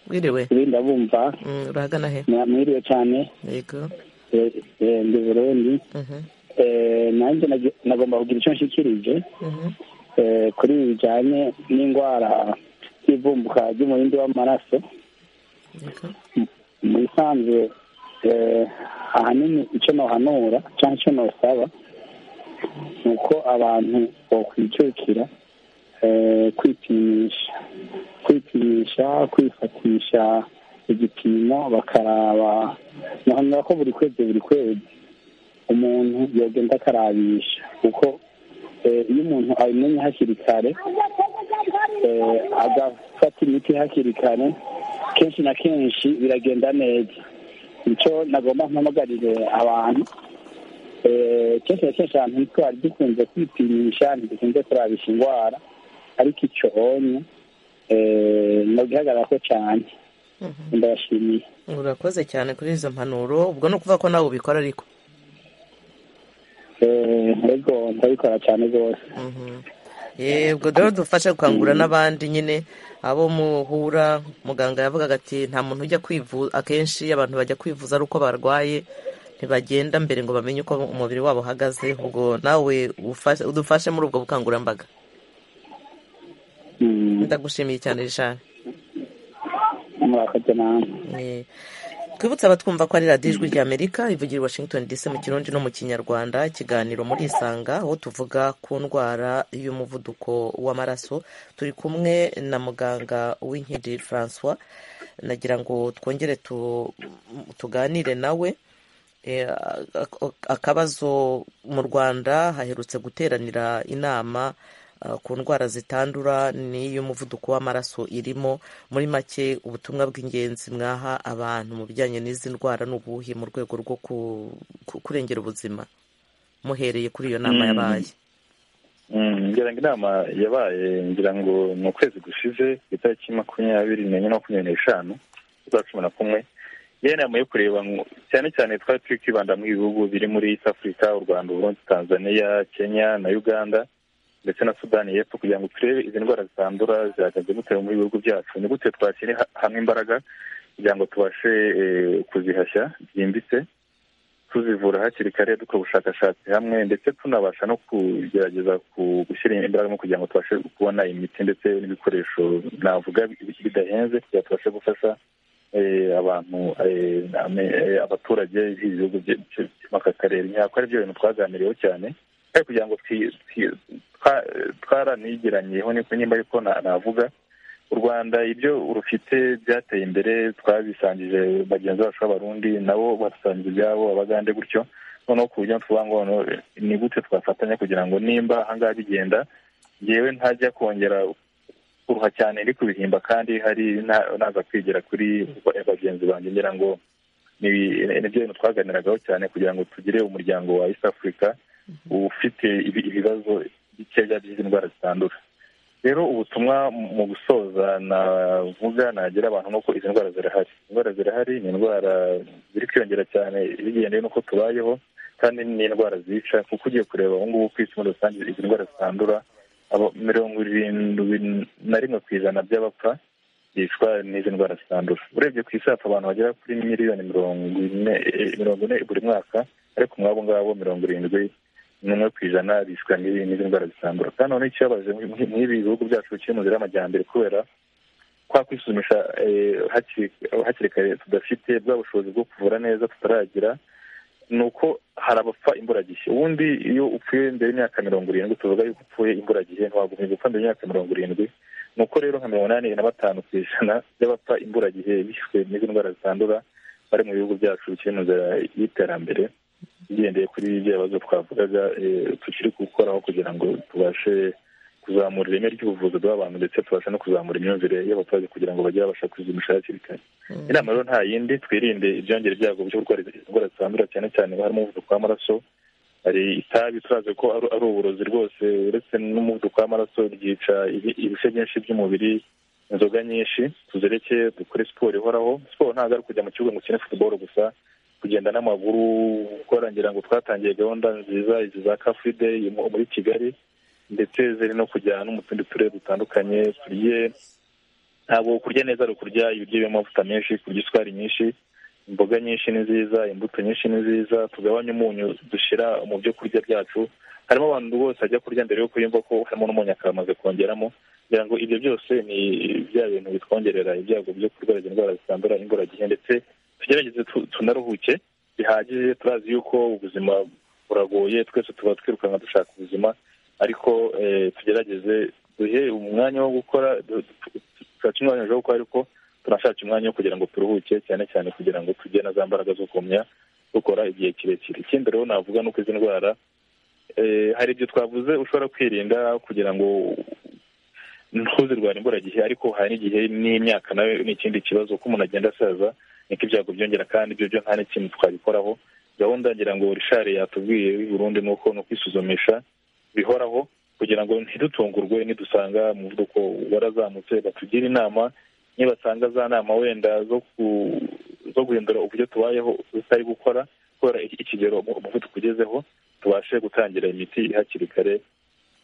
wiriwe ibi ndabumva Mm, urahagana he mwiriwe cyane yego Eh, eh, ndi burundi Mhm, Eh, nanjye nagi- nagomba kugira icyo nshyikirije mhm. eh, kuri ibi bijyanye n'indwara y'ivumbuka ry'umurindi w'amaraso Yego. mu bisanzwe eh, ahanini icyo nohanura cyangwa icyo nosaba ni uko abantu bakwicukira eh, kwipimisha kwipimisha kwifatisha igipimo bakaraba nohanura ko buri kwezi buri kwezi umuntu yagenda akarabisha kuko eh, iyo umuntu abimenye hakiri kare eh, agafata imiti hakiri kare kenshi na kenshi biragenda neza nicyo nagomba mpamagarire abantu eh, kenshi na kenshi ahantu twari dukunze kwipimisha ntidukunze kurabisha indwara ariko icyonye nogihagarara ko cyane ndabashimiye urakoze cyane kuri izo mpanuro ubwo ni ukuvuga ko nawe ubikora ariko Eh, ego ndabikora cyane rwose yego rero dufashe gukangura n'abandi nyine abo muhura muganga yavugaga ati nta muntu ujya kwivuza akenshi abantu bajya kwivuza ari uko barwaye ntibagenda mbere ngo bamenye uko umubiri wabo uhagaze ubwo nawe ufashe- udufashe muri ubwo bukangurambaga Mm, ndagushimiye cyane rishani murakoze namwe twibutse abatwumva ko ari radiyo ijwi ry'amerika ivugira i washington dc mu kirundi no mu kinyarwanda ikiganiro muri isanga aho tuvuga ku ndwara y'umuvuduko w'amaraso turi kumwe na muganga w'inkindi francois nagira ngo twongere tu- tuganire nawe Eh, ak- ak- akabazo mu rwanda haherutse guteranira inama ah, ku ndwara zitandura n'iy'umuvuduko w'amaraso irimo muri make ubutumwa bw'ingenzi mwaha abantu mu bijyanye n'izi ndwara n'ubuhi mu rwego rwo ku- ku- kurengera ubuzima muhereye kuri iyo nama Mm. yabaye Mm, ngira ngo inama yabaye ngira ngo ni ukwezi gushize ku itariki makumyabiri n'enye na makumyabiri n'eshanu z'ukwa cumi na kumwe yari inama yo kureba ngo- cyane cyane twari turi kwibanda mu bihugu biri muri east africa u rwanda uburundi tanzania kenya na uganda ndetse na sudani y'epfo kugira ngo turebe izi ndwara zitandura zihagaze gute mu bihugu byacu ni gute twashyira ha- hamwe imbaraga kugira ngo tubashe eh, kuzihashya byimbitse tuzivura hakiri kare dukora ubushakashatsi hamwe ndetse tunabasha no kugerageza ku- gushyira imbaraga mu kugira ngo tubashe kubona imiti ndetse n'ibikoresho navuga bi- bidahenze kugira ngo tubashe gufasha eh, abantu eh, ame- eh, abaturage b'ibihugu by'aka karere ntabwo ari byo bintu twaganiriyeho cyane kandi kugira ngo twi- twi- twa- twaranigeranyeho niko nimba ariko na- navuga u rwanda ibyo rufite byateye imbere twabisangije bagenzi bacu b'abarundi nabo badusangije ibyabo abagande gutyo noneho ku buryo tuvuga ngo noneho ni gute twafatanya kugira ngo nimba ahangaha bigenda yewe ntajya kongera kuruha cyane ndi kubihimba kandi hari na- naza kwigira kuri bagenzi banjye ngira ngo ni nibyo bintu twaganiragaho cyane kugira ngo tugire umuryango wa east africa ufite ibi- ibibazo bikeya by'izi ndwara zitandura rero ubutumwa mu gusoza navuga nagira abantu nuko izi ndwara zirahari indwara zirahari ni indwara ziri kwiyongera cyane bigendeye n'uko tubayeho kandi ni indwara zica kuko ugiye kureba ubu ngubu ku isi muri rusange izi ndwara zitandura abo- mirongo irindwi na rimwe ku ijana by'abapfa bicwa n'izi ndwara zitandura urebye ku isi hapfa abantu bagera kuri miliyoni mirongo ine eh, mirongo ine buri mwaka ariko mwabo ngabo mirongo irindwi n'umwe ku ijana bishwa n'izi n'izi ndwara zitandura kandi noneho ikibabaje muri- muri- muri ibi bihugu byacu bikiri mu nzira y'amajyambere kubera kwa kwisuzumisha eh, hakiri- hakiri kare tudafite bwa bushobozi bwo kuvura neza tutaragira ni uko hari abapfa imburagihe ubundi iyo upfuye mbere y'imyaka mirongo irindwi tuvuga yuko upfuye imburagihe ntiwagumye gupfa mbere y'imyaka mirongo irindwi ni uko rero nka mirongo inani na batanu ku ijana by'abapfa imburagihe bishwe n'izi ndwara zitandura bari mu bihugu byacu bikiri mu nzira y'iterambere bigendeye kuri ibyo bibazo twavugaga eh, tukiri gukoraho kugira ngo tubashe kuzamura ireme ry'ubuvuzi bw'abantu ndetse tubashe no kuzamura imyumvire y'abaturage kugira ngo bajye babasha kwizimisha hakiri kare inama rero nta yindi twirinde ibyongera ibyago byo kurwara izi ndwara zitandura cyane cyane harimo umuvuduko w'amaraso hari itabi turazi ko ari ari uburozi rwose uretse n'umuvuduko w'amaraso ryica ibi- ibice byinshi by'umubiri inzoga nyinshi tuzereke dukore siporo ihoraho siporo ntabwo ari kujya mu kibuga ngo ukine futuboro gusa kugenda n'amaguru gukora ngira ngo twatangiye gahunda nziza izi za kafide muri kigali ndetse ziri no kujya no mu tundi turere dutandukanye turye ntabwo kurya neza ari ukurya ibiryo birimo amavuta menshi kurya isukari nyinshi imboga nyinshi ni nziza imbuto nyinshi ni nziza tugabanye umunyu dushyira mu byo kurya byacu harimo abantu bose bajya kurya mbere yuko yumva ko harimo n'umunyu akamaze kongeramo kugira ngo ibyo byose ni bya bintu bitwongerera ibyago byo kurwara izo ndwara zitandura imburagihe ndetse tugerageze tu- tunaruhuke bihagije turazi yuko ubuzima buragoye twese tuba twirukanka dushaka ubuzima ariko eh, tugerageze duhe umwanya wo gukora du- du- dushake umwanya wo gukora ariko tunashaka umwanya wo kugira ngo turuhuke cyane cyane kugira ngo tugire na za mbaraga zo kumya dukora igihe kirekire ikindi rero navuga ni uko izi ndwara eh, hari ibyo twavuze ushobora kwirinda kugira ngo ntuzirwara imburagihe ariko hari n'igihe n'imyaka nawe ni ikindi kibazo ko umuntu agenda asaza niko ibyago byongera kandi ibyo byo nta n'ikintu twabikoraho gahunda ngira ngo rishari yatubwiye i burundi ni uko ni ukwisuzumisha bihoraho kugira ngo ntidutungurwe nidusanga umuvuduko warazamutse batugire inama nibatanga za nama wenda zo ku- zo guhindura uburyo tubayeho tutari gukora kubera iki- ikigero umu- umuvuduko ugezeho tubashe gutangira imiti hakiri kare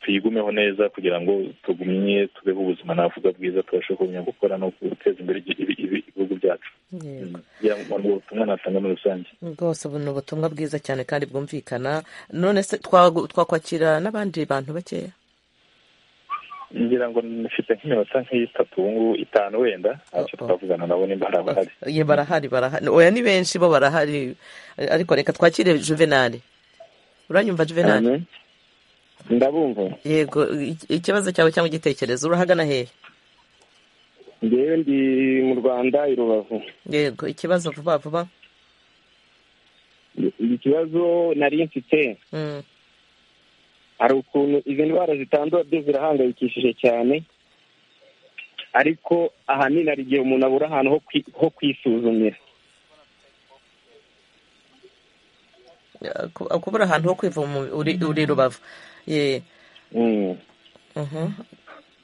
tuyigumeho neza kugira ngo tugumye tubeho ubuzima navuga bwiza tubashe kumenya gukora no guteza imbere ibi- ibi- ibi- ibihugu byacu Yego. kugira ngo ni ubutumwa natanga muri rusange rwose ubu ni ubutumwa bwiza cyane kandi bwumvikana none se twagu- twakwakira n'abandi bantu bakeya ngira ngo nifite nk'iminota nk'itatu ubu ngubu itanu wenda ntacyo Oh, oh. twavugana nabo nimba hari abahari ye barahari barahari oya ni benshi bo barahari ariko reka twakire juvenali uranyumva juvenali Amen. ndabumva yego i- ikibazo cyawe cyangwa igitekerezo urahagana hehe ngewe ndi mu rwanda i rubavu yego ikibazo vuba vuba ikibazo nari mfite Mm, hari ukuntu izi ndwara zitandura byo zirahangayikishije cyane ariko ahanini hari igihe umuntu abura ahantu ho kwi- ho kwisuzumira ku- kubura ahantu ho kwiva mu- uri uri rubavu ye Mm. mhm.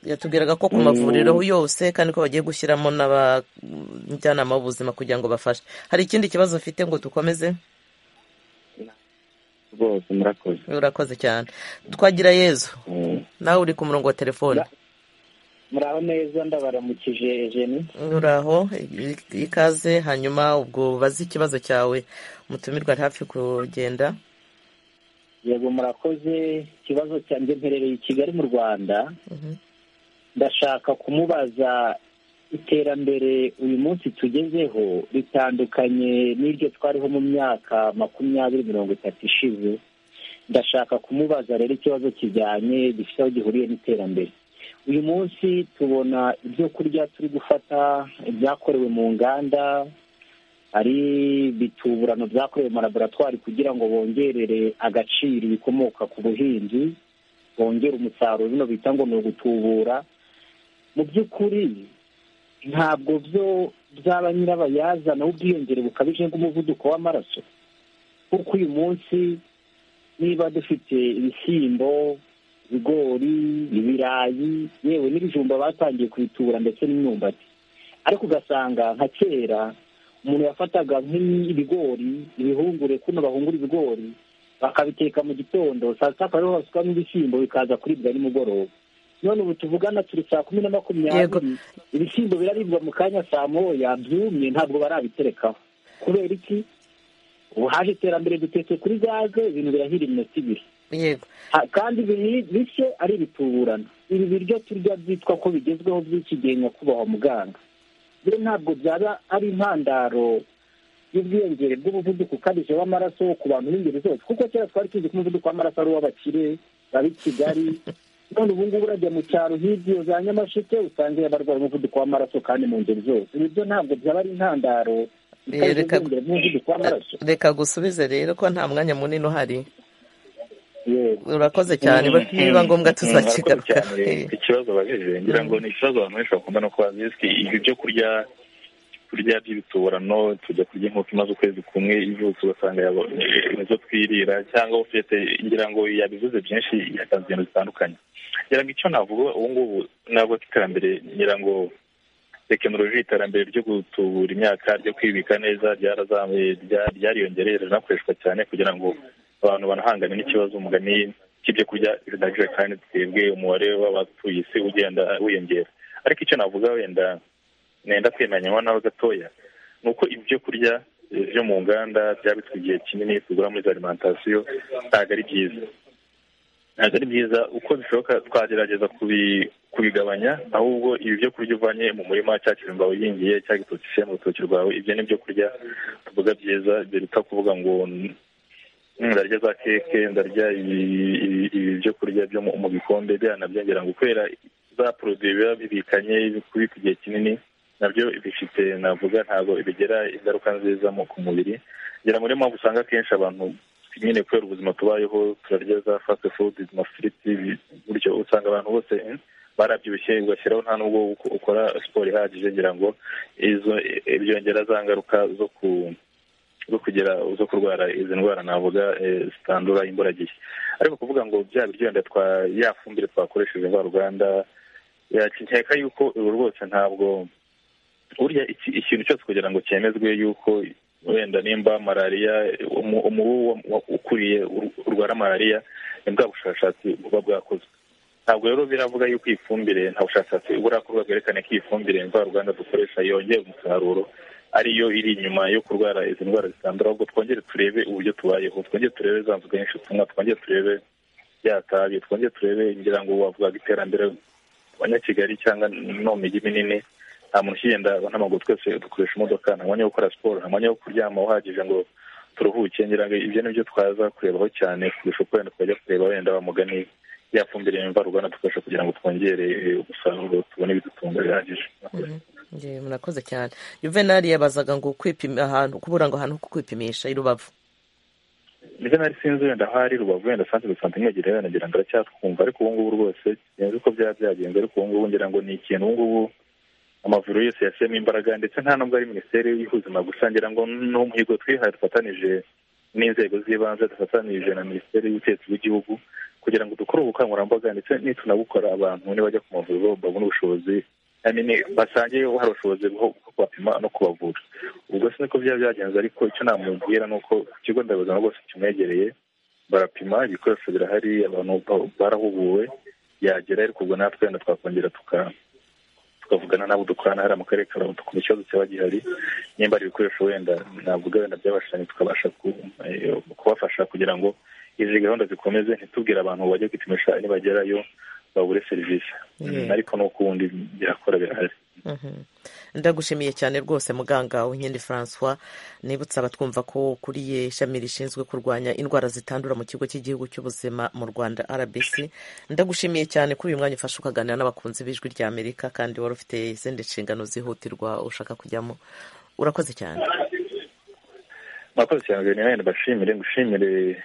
yatubwiraga ko ku mavuriro yose kandi ko bagiye gushyiramo n'abajyanama b'ubuzima kugira ngo bafashe hari ikindi kibazo ufite ngo dukomeze rwose murakoze urakoze cyane twagira yezu Mm. nawe uri ku murongo wa telefone muraho neza ndabaramukije jeni uraho i- ikaze hanyuma ubwo baze ikibazo cyawe umutumirwa ari hafi kugenda yego murakoze ikibazo cyanjye mperereye i kigali mu rwanda Mhm. ndashaka kumubaza iterambere uyu munsi tugezeho ritandukanye n'iryo twariho mu myaka makumyabiri mirongo itatu ishize ndashaka kumubaza rero ikibazo kijyanye gifite aho gihuriye n'iterambere uyu munsi tubona ibyo kurya turi gufata ibyakorewe mu nganda ari ibituburano byakorewe mu laboratwari kugira ngo bongerere agaciro ibikomoka ku buhinzi bongera umusaruro bino bita ngo ni ugutubura mu by'ukuri ntabwo byo byaba nyirabayazana w'ubwiyongere bukabije bw'umuvuduko w'amaraso kuko uyu munsi niba dufite ibishyimbo ibigori ibirayi yewe n'ibijumba batangiye kubitubura ndetse n'imyumbati ariko ugasanga nka kera umuntu yafataga nk'ibigori ibihungure kuno bahungura ibigori bakabiteka mu gitondo saa sita akaba ariho basukamo ibishyimbo bikaza kuribwa nimugoroba none ubu tuvugana turi saa kumi na Yego. makumyabiri ibishyimbo biraribwa mu kanya saa moya byumye ntabwo barabiterekaho kubera iki ubu haje iterambere dutetse kuri gaze ibintu birahira iminota ibiri yego Ha- kandi biri- bishye ari ibituburano ibi biryo turya byitwa ko bigezweho by'iki gihe nyakubahwa muganga rero ntabwo byaba ari intandaro y'ubwiyongere bw'umuvuduko ukabije w'amaraso ku bantu b'ingeri zose kuko kera twari tuzi ko umuvuduko w'amaraso ari uw'abakire babi kigali none ubu ngubu urajya mu cyaro hirya za nyamasheke usanga barwara umuvuduko w'amaraso kandi mu ngeri zose ibi byo ntabwo byaba ari intandaro ikabije Reka- ubwiyongere bw'umuvuduko w'amaraso reka gusubize rero ko nta mwanya munini uhari yego urakoze cyane Mm, bati biba mm, ngombwa mm, tuzakigaruka murakoze cyane. ikibazo babajije ngira ngo ni ikibazo abantu benshi bakunda no kubaza ese ibi byo kurya turya by'ibiturano tujya kurya inkoko imaze ukwezi kumwe ivutse ugasanga yabonye izo twirira cyangwa ufite ngira ngo yabivuze byinshi yatanze ibintu bitandukanye ngira ngo icyo navuga ubu ngubu ntabwo iterambere ngira ngo tekinoloji iterambere ryo gutubura imyaka ryo kwibika neza ryarazamuye ryariyongereye rinakoreshwa cyane kugira ngo abantu banahangane n'ikibazo umugani cy'ibyo kurya bidahagije kandi twebwe umubare w'abatuye isi ugenda wiyongera ariko icyo navuga wenda nenda kwemeranywa nawe gatoya ni uko ibyo kurya byo mu nganda byabitswe igihe kinini tugura muri za alimantasiyo ntabwo ari byiza ntabwo ari byiza uko bishoboka twagerageza kubigabanya ahubwo ibi byo kurya uvanye mu murima cya kijumba wingiye cya gitoki uciye mu rutoki rwawe ibyo ni byo kurya tuvuga byiza biruta kuvuga ngo ndarya za keke ndarya ibi byo kurya byo mu bikombe byanabyongera ngo kubera za poroduwi biba bibikanye kubika igihe kinini nabyo bifite navuga ntabwo bigira ingaruka nziza ku mubiri ngira muri mpamvu usanga akenshi abantu nyine kubera ubuzima tubayeho turarya za fasiti fudu amafiriti buryo usanga abantu bose barabyibushye ugashyiraho nta nubwo ukora siporo ihagije ngira ngo izo byongera za ngaruka zo ku zo kugera zo kurwara izi ndwara navuga zitandura imburagihe ariko kuvuga ngo bya biryo wenda ya fumbire twakoresheje mvaruganda yakeka yuko ubu rwose ntabwo burya ikintu cyose kugira ngo cyemezwe yuko wenda nimba malariya umubu ukuriye urwara malariya ni bwa bushakashatsi buba bwakozwe ntabwo rero biravuga yuko iyi fumbire nta bushakashatsi burakorwa bwerekana ko iyi fumbire mvaruganda dukoresha yongera umusaruro ariyo iri inyuma yo kurwara izi ndwara zitandura ahubwo twongere turebe uburyo tubayeho twongere turebe za nzoga nyinshi tunywa twongere turebe byatabi twongere turebe ngira ngo wavugaga iterambere abanyakigali cyangwa no mu mijyi minini nta muntu ukigenda n'amaguru twese dukoresha imodoka nta mwanya wo gukora siporo nta mwanya wo kuryama uhagije ngo turuhuke ngira ngo ibyo ni byo twaza kurebaho cyane kurusha uko wenda twajya kureba wenda bamugani yafumbire imvaruganda dukoresha kugira ngo twongere umusaruro tubone ibidutunga bihagije murakoze cyane juvenali yabazaga ngo kwipima ahantu kubura ngo ahantu ho kwipimisha i rubavu juvenali sinzi wenda ahari rubavu wenda santere de sante imwegereye wenda ngira ngo aracyatwumva ariko ubu ngubu rwose sinzi uko byaba byagenze ariko ubu ngubu ngira ngo ni ikintu ubu ngubu amavuriro yose yashyiramo imbaraga ndetse nta nubwo ari minisiteri y'ubuzima gusa ngira ngo ni umuhigo twihaye dufatanije n'inzego z'ibanze dufatanije na minisiteri y'ubutegetsi bw'igihugu kugira ngo dukore ubukangurambaga ndetse nitunabukora abantu nibajya ku mavuriro babone ubushobozi basangiye hari ubushobozi bwo kubapima no kubavura ubwo si niko byaba byagenze ariko icyo namubwira ni uko ku kigo nderabuzima rwose kimwegereye barapima ibikoresho birahari abantu barahuguwe yagera ariko ubwo natwe wenda twakongera tukavugana n'abo dukorana hariya mu karere ka rubavu tukumva ikibazo cyaba gihari nimba ari ibikoresho wenda navuga wenda byabashije tukabasha kubafasha kugira ngo izi gahunda zikomeze ntitubwire abantu bajya kwipimisha nibagerayo babure serivisi ariko n'ukundi birakora birahari ndagushimiye cyane rwose muganga Unkindi francois nibutsa abatwumva ko ukuriye ishami rishinzwe kurwanya indwara zitandura mu kigo cy'igihugu cy'ubuzima mu rwanda rbc ndagushimiye cyane kuri uyu mwanya ufashe ukaganira n'abakunzi b'ijwi rya amerika kandi wari ufite izindi nshingano zihutirwa ushaka kujyamo urakoze cyane murakoze cyane wenda mbashimire ngushimire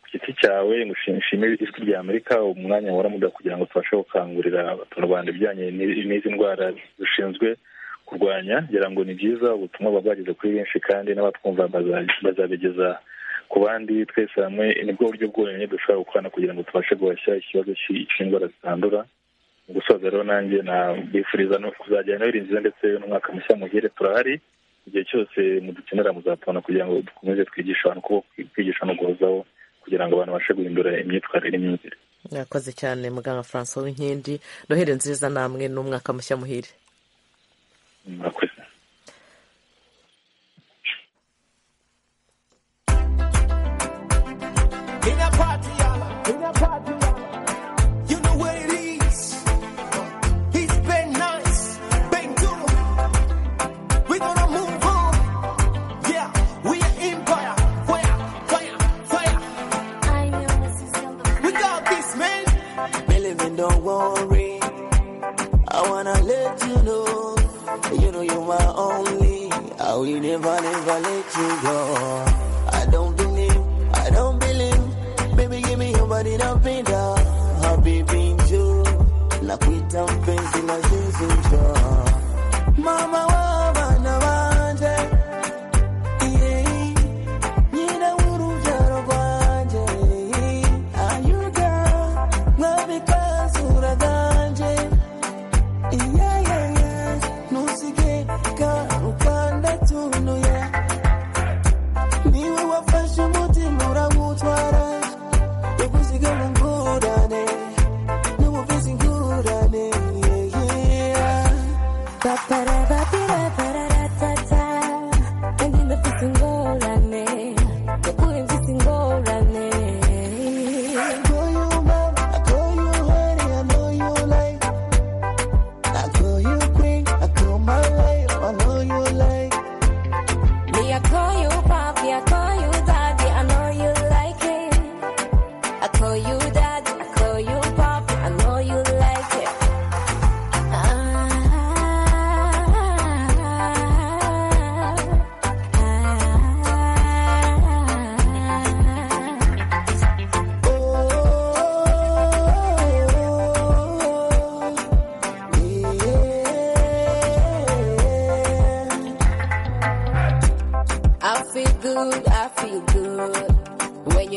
ku giti cyawe ngushimire ijwi rya amerika umwanya waramuga kugira ngo tubashe gukangurira abaturarwanda ibijyanye n'izi ndwara dushinzwe kurwanya ngira ngo ni byiza ubutumwa buba bwageze kuri benshi kandi n'abatwumva bazabigeza ku bandi twese hamwe nibwo buryo bwonyine dushobora gukorana kugira ngo tubashe guhashya ikibazo cy'indwara zitandura mu gusoza rero nanjye nabifuriza no kuzajya noheri nziza ndetse n'umwaka mushya muhire turahari igihe cyose mudukenera muzatubona kugira ngo dukomeze twigishe abantu uko kwigisha no guhozaho kugira ngo abantu babashe guhindura imyitwarire n'imyumvire mwakoze cyane muganga francois w'inkindi noheri nziza namwe n'umwaka mushya muhire murakoze In a party, y'all. in a party, y'all. you know what it is. It's been nice, been good. We're gonna move on. Yeah, we are empire. Fire, fire, fire. I know this is not the We got this, man. Believe me, don't worry. I wanna let you know. You know you're my only. I will never, never let you go. I don't believe, I don't believe. Baby, give me your body, napenda. Habibi, njoo. Nakuita mpenzi na jinsi njoo. Mama wa bana wa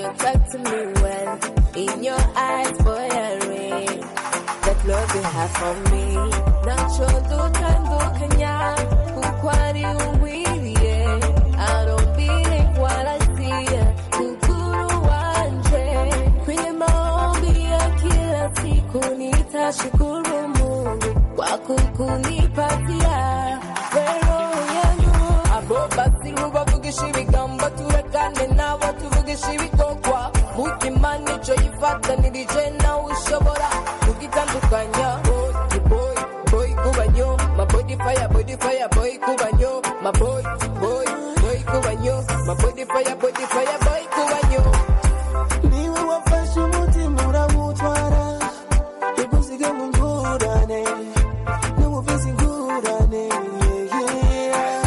attract me well. In your eyes, boy, I read that love you have for me. nachondutandukanya kuko ari ungwiriye arumbire warasiye mukuru wanje kwenye maombi ya kila siku nitashukuru mungu kwa kukunipatia wero yangu abo basi ntubavugishe ibigambo turekane nabo tuvugishe ibikorwa mutima nicyo yifatanirije nawe ushobora kugitandukanya boy boy boy kubanyo ma body fire body fire boy kubanyo ma boy boy boy kubanyo ma body fire body fire boy kubanyo niwe wafashe umutima urawutwara ikuziga mu ngurane n'ubuvuzi ingurane yeah.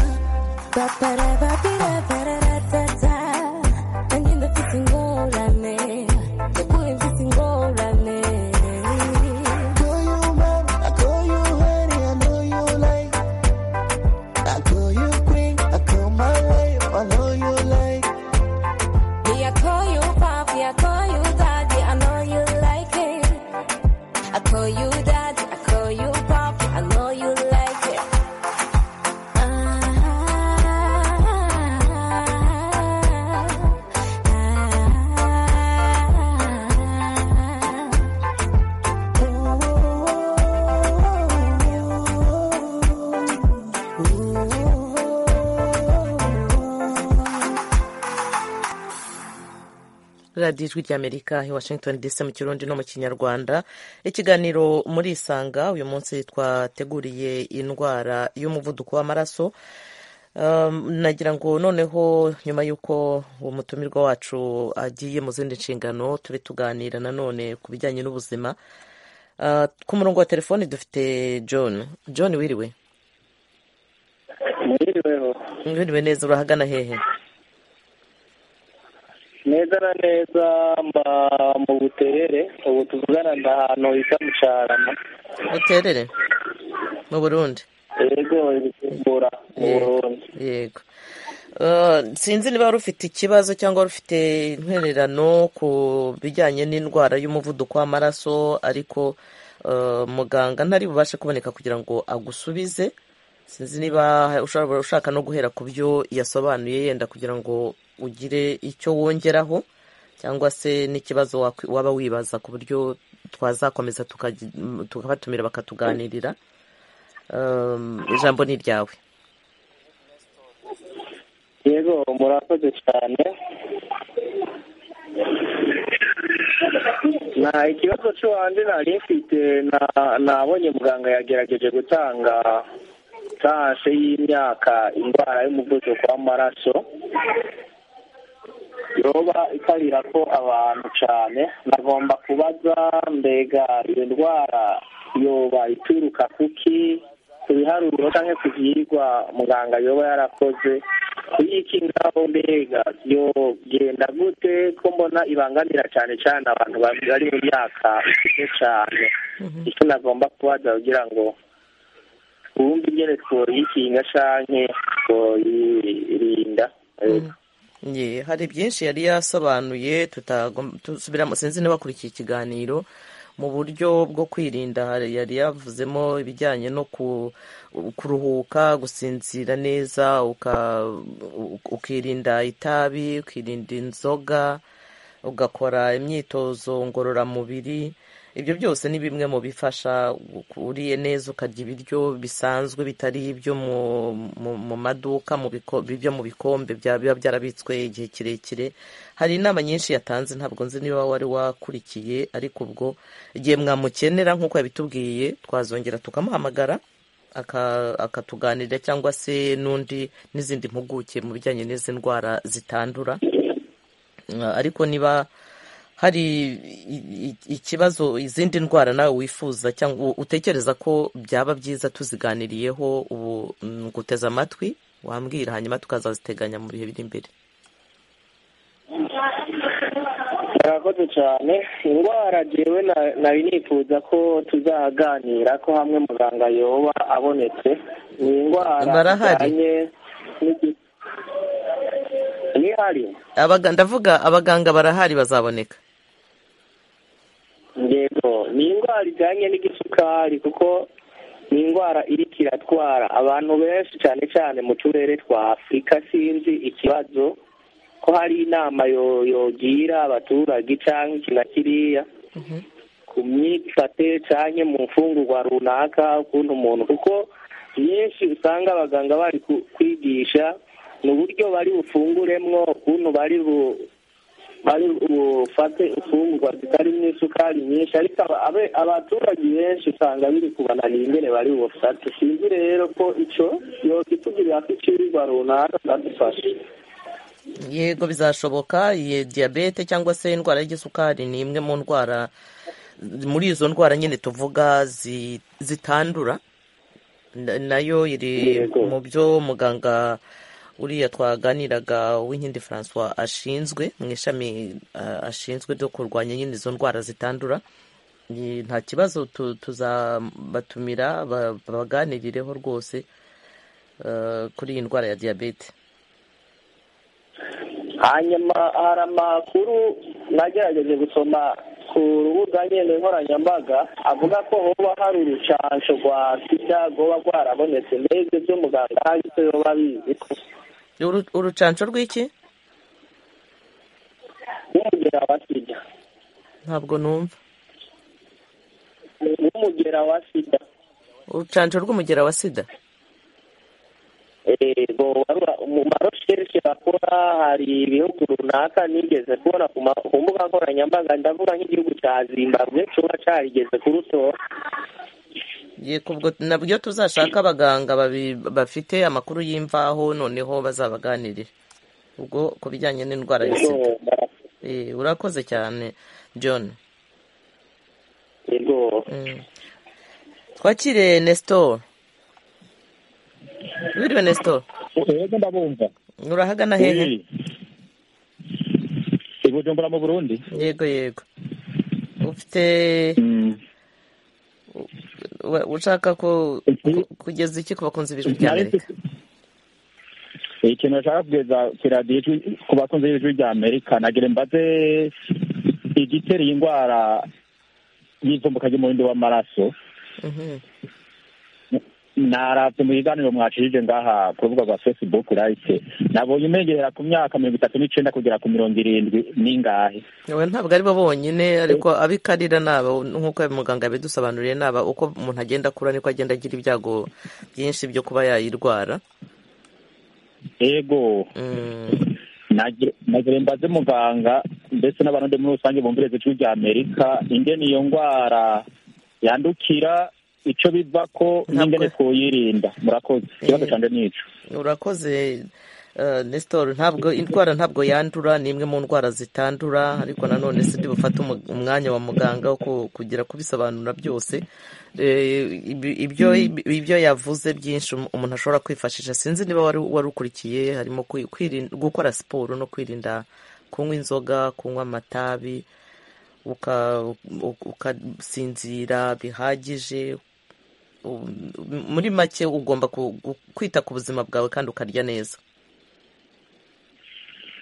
Ba-ba-da-ba-bi-da-ba-da-da-da-da. Nanjye ndafite ingorane, ndakure mfite ingorane. Call you mom, I call you honey, I know you like. I call you queen, I call my life, I know you like. Me, I call you papi, I call you daddy, I know you like it. I call you daddy, I call you papi, I know you like it. ah, ah, ah. radiyo ijwi ry'amerika i washington dc mu kirundi no mu kinyarwanda ikiganiro muri isanga uyu munsi twateguriye indwara y'umuvuduko w'amaraso Um, nagira ngo noneho nyuma y'uko uwo mutumirwa wacu agiye mu zindi nshingano tube tuganira nanone ku bijyanye n'ubuzima Uh, ku murongo wa telefoni dufite john john wiriwe mwiriweho wiriwe neza urahagana hehe neza na neza mba mu buterere ubu tuvugana na ahantu bita mucarama buterere mu burundi yego ibisimbura mu burundi yego Uh, sinzi niba wari ufite ikibazo cyangwa wari ufite intererano ku bijyanye n'indwara y'umuvuduko w'amaraso ariko uh, muganga ntari bubashe kuboneka kugira ngo agusubize sinzi niba ushobora ushaka no guhera ku byo yasobanuye yenda kugira ngo ugire icyo wongeraho cyangwa se n'ikibazo wakwi- waba wibaza ku buryo twazakomeza tukagi- tukabatumira bakatuganirira Um, ijambo ni iryawe yego murakoze cyane nta ikibazo cyo hanze nari mfite na- nabonye muganga yagerageje gutanga tashe y'imyaka indwara y'umuvuduko w'amaraso yoba itabira ko abantu cyane nagomba kubaza mbega iyo ndwara yoba ituruka kuki ku biharuro cyangwa ku byigwa muganga yoba yarakoze kuyikingaho mbega yo genda gute ko mbona ibangamira cyane cyane abantu bari mu myaka ikuze cyane icyo nagomba kubaza kugira ngo wumve ingene twoyikinga cyangwa twoyirinda Ye, hari byinshi yari yasobanuye tutagom- tusubiramo sinzi niba wakurikiye ikiganiro mu buryo bwo kwirinda hari- yari yavuzemo ibijyanye no ku- kuruhuka gusinzira neza uka- u- ukirinda itabi ukirinda inzoga ugakora imyitozo ngororamubiri ibyo byose ni bimwe mu bifasha uriye neza ukarya ibiryo bisanzwe bitari ibyo mu, mu, mu maduka mu biko- ibyo mu bikombe bya- biba byarabitswe igihe kirekire hari inama nyinshi yatanze ntabwo nzi niba wari wakurikiye ariko ubwo igihe mwamukenera nk'uko yabitubwiye twazongera tukamuhamagara aka- akatuganirira cyangwa se n'undi n'izindi mpuguke mu bijyanye n'izi ndwara zitandura Uh, ariko niba hari i- i- ikibazo izindi ndwara nawe wifuza cyangwa u- utekereza ko byaba byiza tuziganiriyeho ubu nguteze amatwi wambwira hanyuma tukazaziteganya mu bihe biri imbere murakoze cyane indwara jewe na- nari nifuza ko tuzaganira ko hamwe muganga yoba abonetse ni indwara Barahari. zijyanye n'igi- ni barahari Abaga- ndavuga abaganga barahari bazaboneka yego ni indwara ijyanye n'igisukari kuko ni indwara iriko iratwara abantu benshi cyane cyane mu turere twa afurika sinzi ikibazo ko hari inama yo- yogira abaturage cyangwa iki na kiriya ku myifate cyangwa mu mfungurwa runaka ukuntu umuntu kuko nyinshi usanga abaganga bari ku- kwigisha ni uburyo bari bufunguremwo ukuntu bari bu- bari bufate imfungurwa zitarimo isukari nyinshi ariko aba- abe- abaturage benshi usanga biri kubananira ingene bari bufate sinzi rero ko ico yokitugirira ko icirwa runaka zadufasha yego bizashoboka iyi diyabete cyangwa se indwara y'igisukari ni imwe mu ndwara muri izo ndwara nyine tuvuga zi- zitandura Na- nayo iri Yego. mu byo muganga uriya twaganiraga w'inkindi francois ashinzwe mu ishami ah, ashinzwe ryo kurwanya nyine izo ndwara zitandura Ni- nta kibazo tu- tuzabatumira ba- babaganirireho rwose eh, kuri iyi ndwara ya diyabete hanyuma hari amakuru nagerageje gusoma ku rubuga nyine nkoranyambaga avuga ko hoba hari urucansho rwa sida rwoba rwarabonetse mbega ibyo muganga hari icyo yoba abizi ko Uru- urucanco rw'iki nk'umugera wa sida ntabwo numva nk'umugera wa sida urucanco rw'umugera wa sida yego waru- mu marosherike bakora hari ibihugu runaka nigeze kubona ku ma- ku mbuga nkoranyambaga ndavuga nk'igihugu cya zimbabwe kiba cyarigeze kurutora Yego, ubwo nabyo tuzashaka abaganga babi- bafite amakuru y'imvaho noneho bazabaganirire ubwo ku bijyanye n'indwara ya sida Yego, bara- Eh, urakoze cyane john yego Mm. twakire nestor wiriwe nestor rero ndabumva urahagana hehe Uri i bujumbura mu burundi yego yego ufite wa- ushaka ko Iki- ku- kugeza iki ku bakunzi b'ijwi nari ry'amerika mfite- ikintu nashaka kugeza ku radiyo ijwi- ku bakunzi b'ijwi rya amerika nagira mbaze igitera iyi ndwara y'ivumbuka ry'umubindi w'amaraso Mhm. naravye mu biganiro mwacishije ngaha ku rubuga rwa facebook urahise nabonye umengerera ku myaka mirongo itatu n'icenda kugera ku mirongo irindwi n'ingahe Oya, ntabwo ari bo bonyine ariko abikarira ni aba nk'uko muganga yabidusobanuriye ni aba uko umuntu agenda akura niko agenda agira ibyago byinshi byo kuba yayirwara ego Mm, nagire nagire mbaze muganga ndetse n'abarundi muri rusange bumviriza ijwi rya amerika ingene iyo ndwara yandukira ico bivako n'ingene Ntabwo- twoyirinda murakoze ikibazo Eh. canje nico urakoze eh, nestor ntabwo indwara ntabwo yandura ni imwe mu ndwara zitandura ariko nanone si byo bufata umu- umwanya wa muganga wo ku- kugira kubisobanura byose Eh, ibi- ibyo ibyo yavuze byinshi um- umuntu ashobora kwifashisha sinzi niba wari wari ukurikiye harimo kwi- kwirin- gukora siporo no kwirinda kunywa inzoga kunywa amatabi uka- u- ukasinzira bihagije Um, muri make ugomba ku- gu- kwita ku buzima bwawe kandi ukarya neza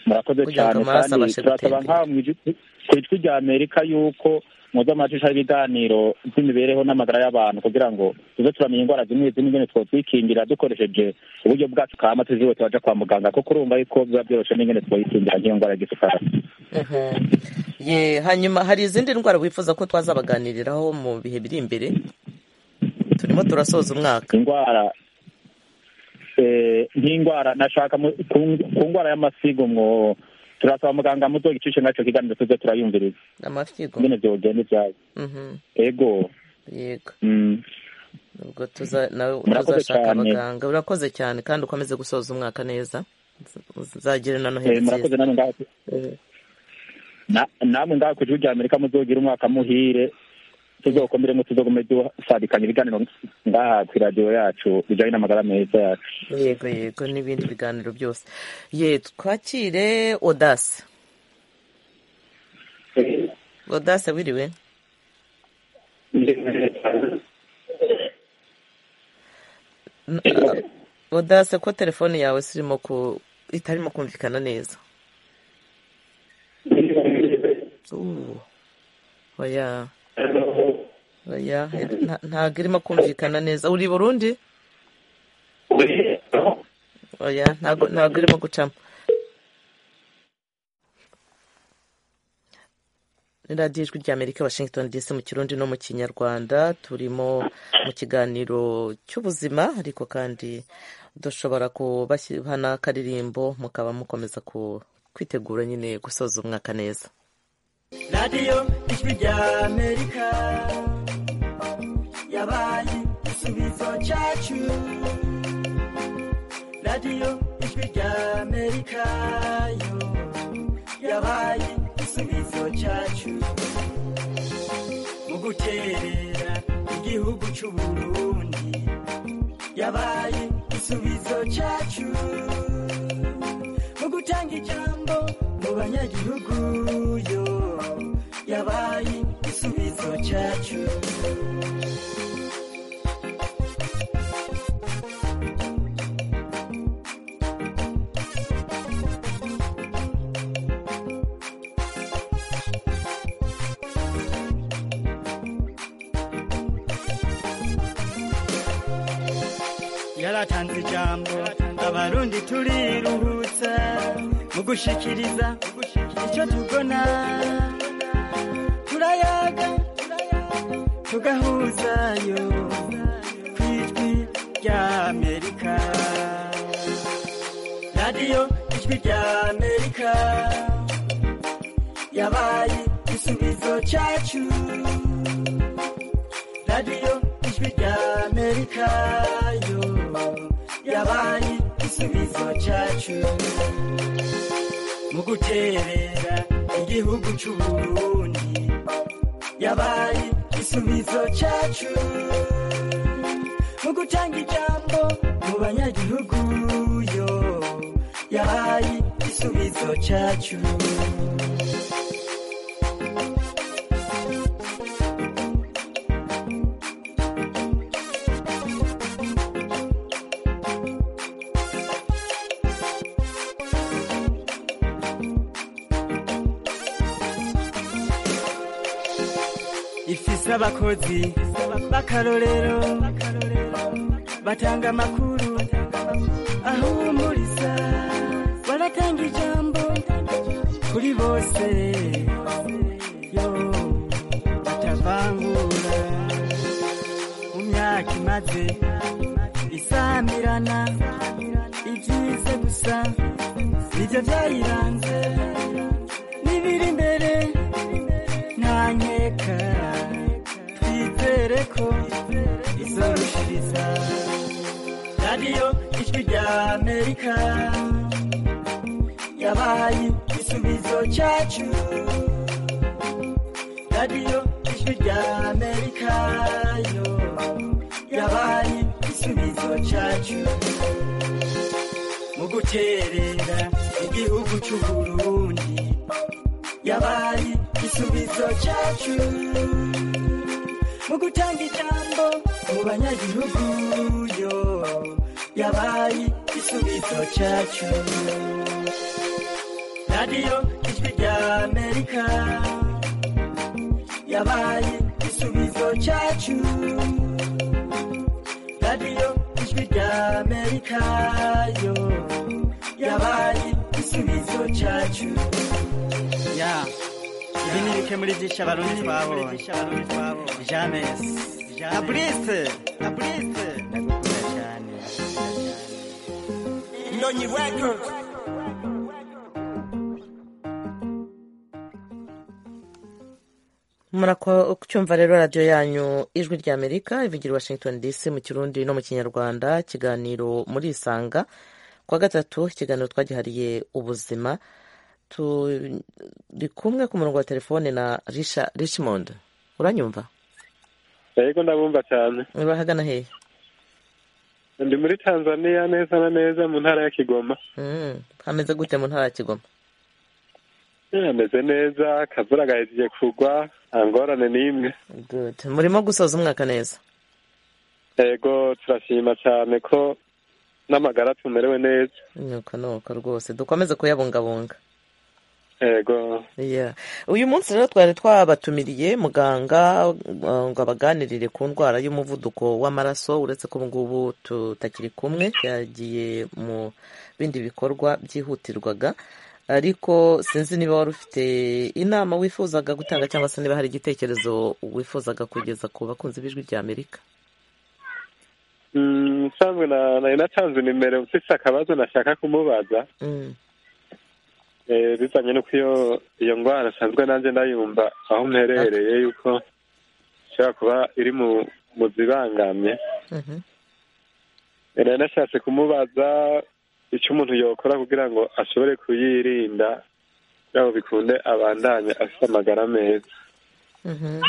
murakoze Kugira ngo cyane amaraso kandi abashe turasaba gutembera. nk'aho mw'ijwi- ku ijwi rya amerika yuko muze amashusho y'ibiganiro by'imibereho n'amagara y'abantu kugira ngo tuze turamenya indwara zimwe zimwe ingene twotwikingira dukoresheje uburyo bwacu kama tuziwe tubaja kwa muganga kuko urumva yuko biba byoroshe n'ingene twoyikingira nk'iyo ndwara y'isukari Mhm. Ye, hanyuma hari izindi ndwara wifuza ko twazabaganiriraho mu bihe biri imbere turimo turasoza umwaka indwara eh, nk'indwara nashaka mu- ku ku ndwara y'amasigo mwo turasaba muganga muzogicishe ngaco kiganiro tuze turayumviriza amafyigo ingene vyogenda ivyayo Mhm. ego yego mm. ubwo tuza- nawe Murakoze tuzashaka cyane. abaganga urakoze cyane kandi ukomeze gusoza umwaka neza uzagire na noheli Eh, nziza murakoze namwe ngaho Na- namwe ngaho ku gihugu amerika muzogira umwaka muhire tuzokomere ngo tuzogume dusadikanya ibiganiro ngaha ku iradiyo yacu bijanye n'amagara meza yacu yego yego n'ibindi biganiro byose ye twakire odase odase wiriwe N- a- Odase ko telefone yawe sirimo ku itarimo kumvikana neza ubu oya oya nta- ntabwo irimo kumvikana neza uri i burundi oya ntabwo ntabwo irimo gucamo Ni radiyo ijwi ry'amerika washington dc mu kirundi no mu kinyarwanda turimo mu kiganiro cy'ubuzima ariko kandi dushobora kubashyiha n'akaririmbo mukaba mukomeza ku- kwitegura nyine gusoza umwaka neza radiyo ijwi rya amerika yabaye igisubizo cyacu radiyo ijwi rya amerika yo yabaye igisubizo cyacu mu guterera igihugu cy'u burundi yabaye igisubizo cyacu mu gutanga ijambo mu banyagihugu yo yabaye igisubizo cyacu yaratanze ijambo abarundi turiruhutsa mu gushikiriza icyo tubona turayaga tugahuzayo ku ijwi rya amerika radiyo ijwi rya amerika yabaye igisubizo cyacu radiyo ijwi rya amerika yo yabaye igisubizo cyacu mu guterera igihugu cy'u burundi yabaye igisubizo cyacu mu gutanga ijambo mu banyagihugu yo yabaye igisubizo cyacu ifise abakozi b'akarorero batanga amakuru ahumuriza baratanga ijambo kuri bose yo batavangura mu myaka imaze isamirana ibyiza gusa nibyo byayiranze n'ibiri imbere ntanyeka twizere ko izorushiriza radiyo ijwi rya amerika yabaye igisubizo cyacu radiyo ijwi rya amerika yo yabaye igisubizo cyacu mu guterera igihugu cy'u burundi yabaye igisubizo cyacu mu gutanga ijambo mu banyagihugu yo yabaye igisubizo cyacu radiyo ijwi rya amerika yabaye igisubizo cyacu radiyo ijwi rya amerika yo yabaye igisubizo cyacu ya ibi ni bike muri byinshi abarundi twabonye james abrise abrise ndagukunda cyane ndonyi record murako kucyumva rero radiyo yanyu ijwi rya amerika ivugira i washington dc mu kirundi no mu kinyarwanda ikiganiro muri isanga ku wa gatatu ikiganiro twagihariye ubuzima turi kumwe ku murongo wa telefone na Risha- richmond uranyumva yego ndabumva cyane urahagana hehe ndi muri tanzania neza na neza mu ntara ya kigoma Mm, hameze gute mu ntara ya kigoma Eh, hameze neza akavura gahejeje kugwa nta ngorane n'imwe Good. murimo gusoza umwaka neza yego turashima cyane ko n'amagara tumerewe neza nuko nuko rwose dukomeze kuyabungabunga yego Yeah. uyu munsi rero twari twabatumiriye muganga uh, ngo abaganirire ku ndwara y'umuvuduko w'amaraso uretse ko ngubu tutakiri kumwe yagiye mu bindi bikorwa byihutirwaga ariko sinzi niba wari ufite inama wifuzaga gutanga cyangwa se niba hari igitekerezo wifuzaga kugeza ku bakunzi b'ijwi ry'amerika Mm, usanzwe na- nari natanze nimero ufite akabazo nashaka kumubaza Mm. Eh, bizanye nuko iyo iyo ndwara nsanzwe nanjye ndayumva aho mperehereye yuko ishobora kuba iri mu mu zibangamye Mhm. nari nashatse kumubaza icyo umuntu yokora kugira ngo ashobore kuyirinda kugira ngo bikunde abandanye afite amagara meza Mhm.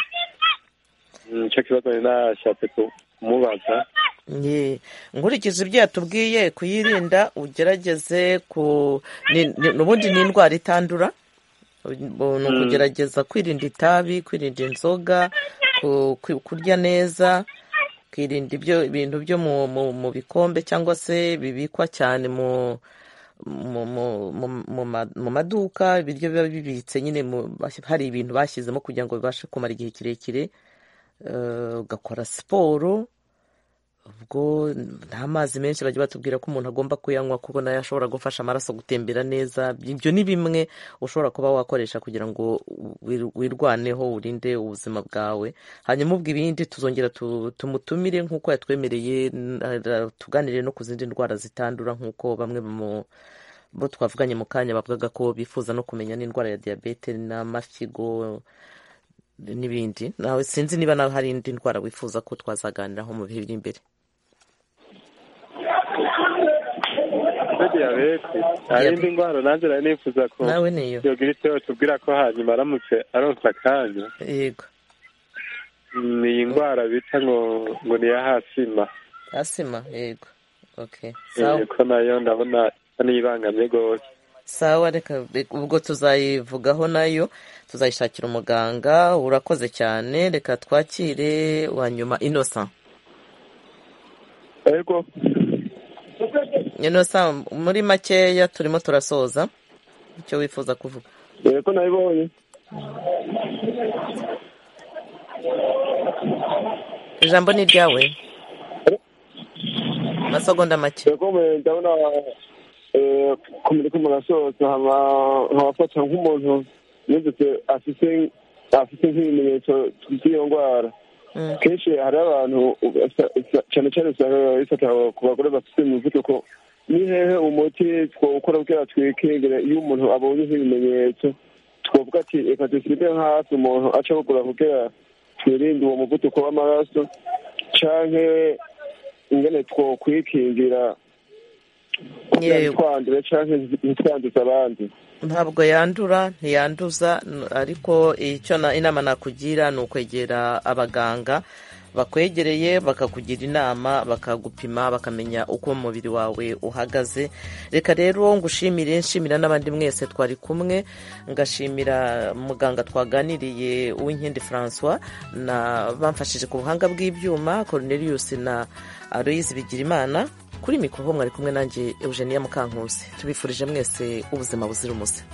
Mm, nicyo kibazo nari nashatse kumubaza Ye, nkurikije ibyo yatubwiye kuyirinda ugerageze ku ni- ni- n'ubundi ni indwara itandura Ubu ni Mm. ukugerageza kwirinda itabi kwirinda inzoga ku- ku- kurya neza kwirinda ibyo ibintu byo mu, mu, mu bikombe cyangwa se bibikwa cyane mu mu, mu, mu, mu, ma- mu maduka ibiryo biba bibitse nyine mu, hari ibintu bashyizemo kugira ngo bibashe kumara igihe kirekire Eh, ugakora siporo ubwo nta mazi menshi bajya batubwira ko umuntu agomba kuyanywa kuko nayo ashobora gufasha amaraso gutembera neza ibyo ni bimwe ushobora kuba wakoresha kugira ngo wir- wirwaneho urinde ubuzima bwawe hanyuma ubwo ibindi tuzongera tu- tumutumire nk'uko yatwemereye n- ara- tuganire no ku zindi ndwara zitandura nk'uko bamwe mu bo twavuganye mu kanya bavugaga ko bifuza no kumenya n'indwara ya diyabete n'amafigo n'ibindi nawe sinzi niba nawe hari indi ndwara wifuza ko twazaganiraho mu bihe biri imbere kuri diyabete hari indi ndwara nanjye nari nifuza ko nawe niyo yogira icyo yatubwira ko hanyuma aramutse aronsa akanya yego ni iyi ndwara bita ngo ngo ni iya hasima asima yego okay Eh, sawa ko nayo ndabona isa n'iyibangamye rwose sawa reka reka- ubwo tuzayivugaho nayo tuzayishakira umuganga urakoze cyane reka twakire wanyuma innocent ariko innocent muri makeya turimo turasoza icyo wifuza kuvuga dore ko nabibonye ijambo ni iryawe amasegonda make dore ko mwe- ndabona eh, kumenya ko umuntu asohotse haba- habafata nk'umuntu yigeze afite afite nk'ibimenyetso by'iyo ndwara Mm. kenshi hari abantu usa- usa- cyane cyane usanga bifata ku bagore bafite imivuduko ni hehe umuti twawukora kugira twikingire iyo umuntu abonye nk'ibimenyetso twavuga ati reka dusige hafi umuntu aca kugura kugira twirinde uwo muvuduko w'amaraso canke ingene twokwikingira kugira Yego. ntitwandure canke ntitwanduze abandi ntabwo yandura ntiyanduza n- ariko icyo na- inama nakugira ni ukwegera abaganga bakwegereye bakakugira inama bakagupima bakamenya uko umubiri wawe uhagaze reka rero ngushimire nshimira n'abandi mwese twari kumwe ngashimira muganga twaganiriye uwinkindi francois na bamfashije ku buhanga bw'ibyuma cornelius na aloise bigirimana kuri mikoro mwari kumwe nanjye eugenia mukankusi tubifurije mwese ubuzima buzira umuze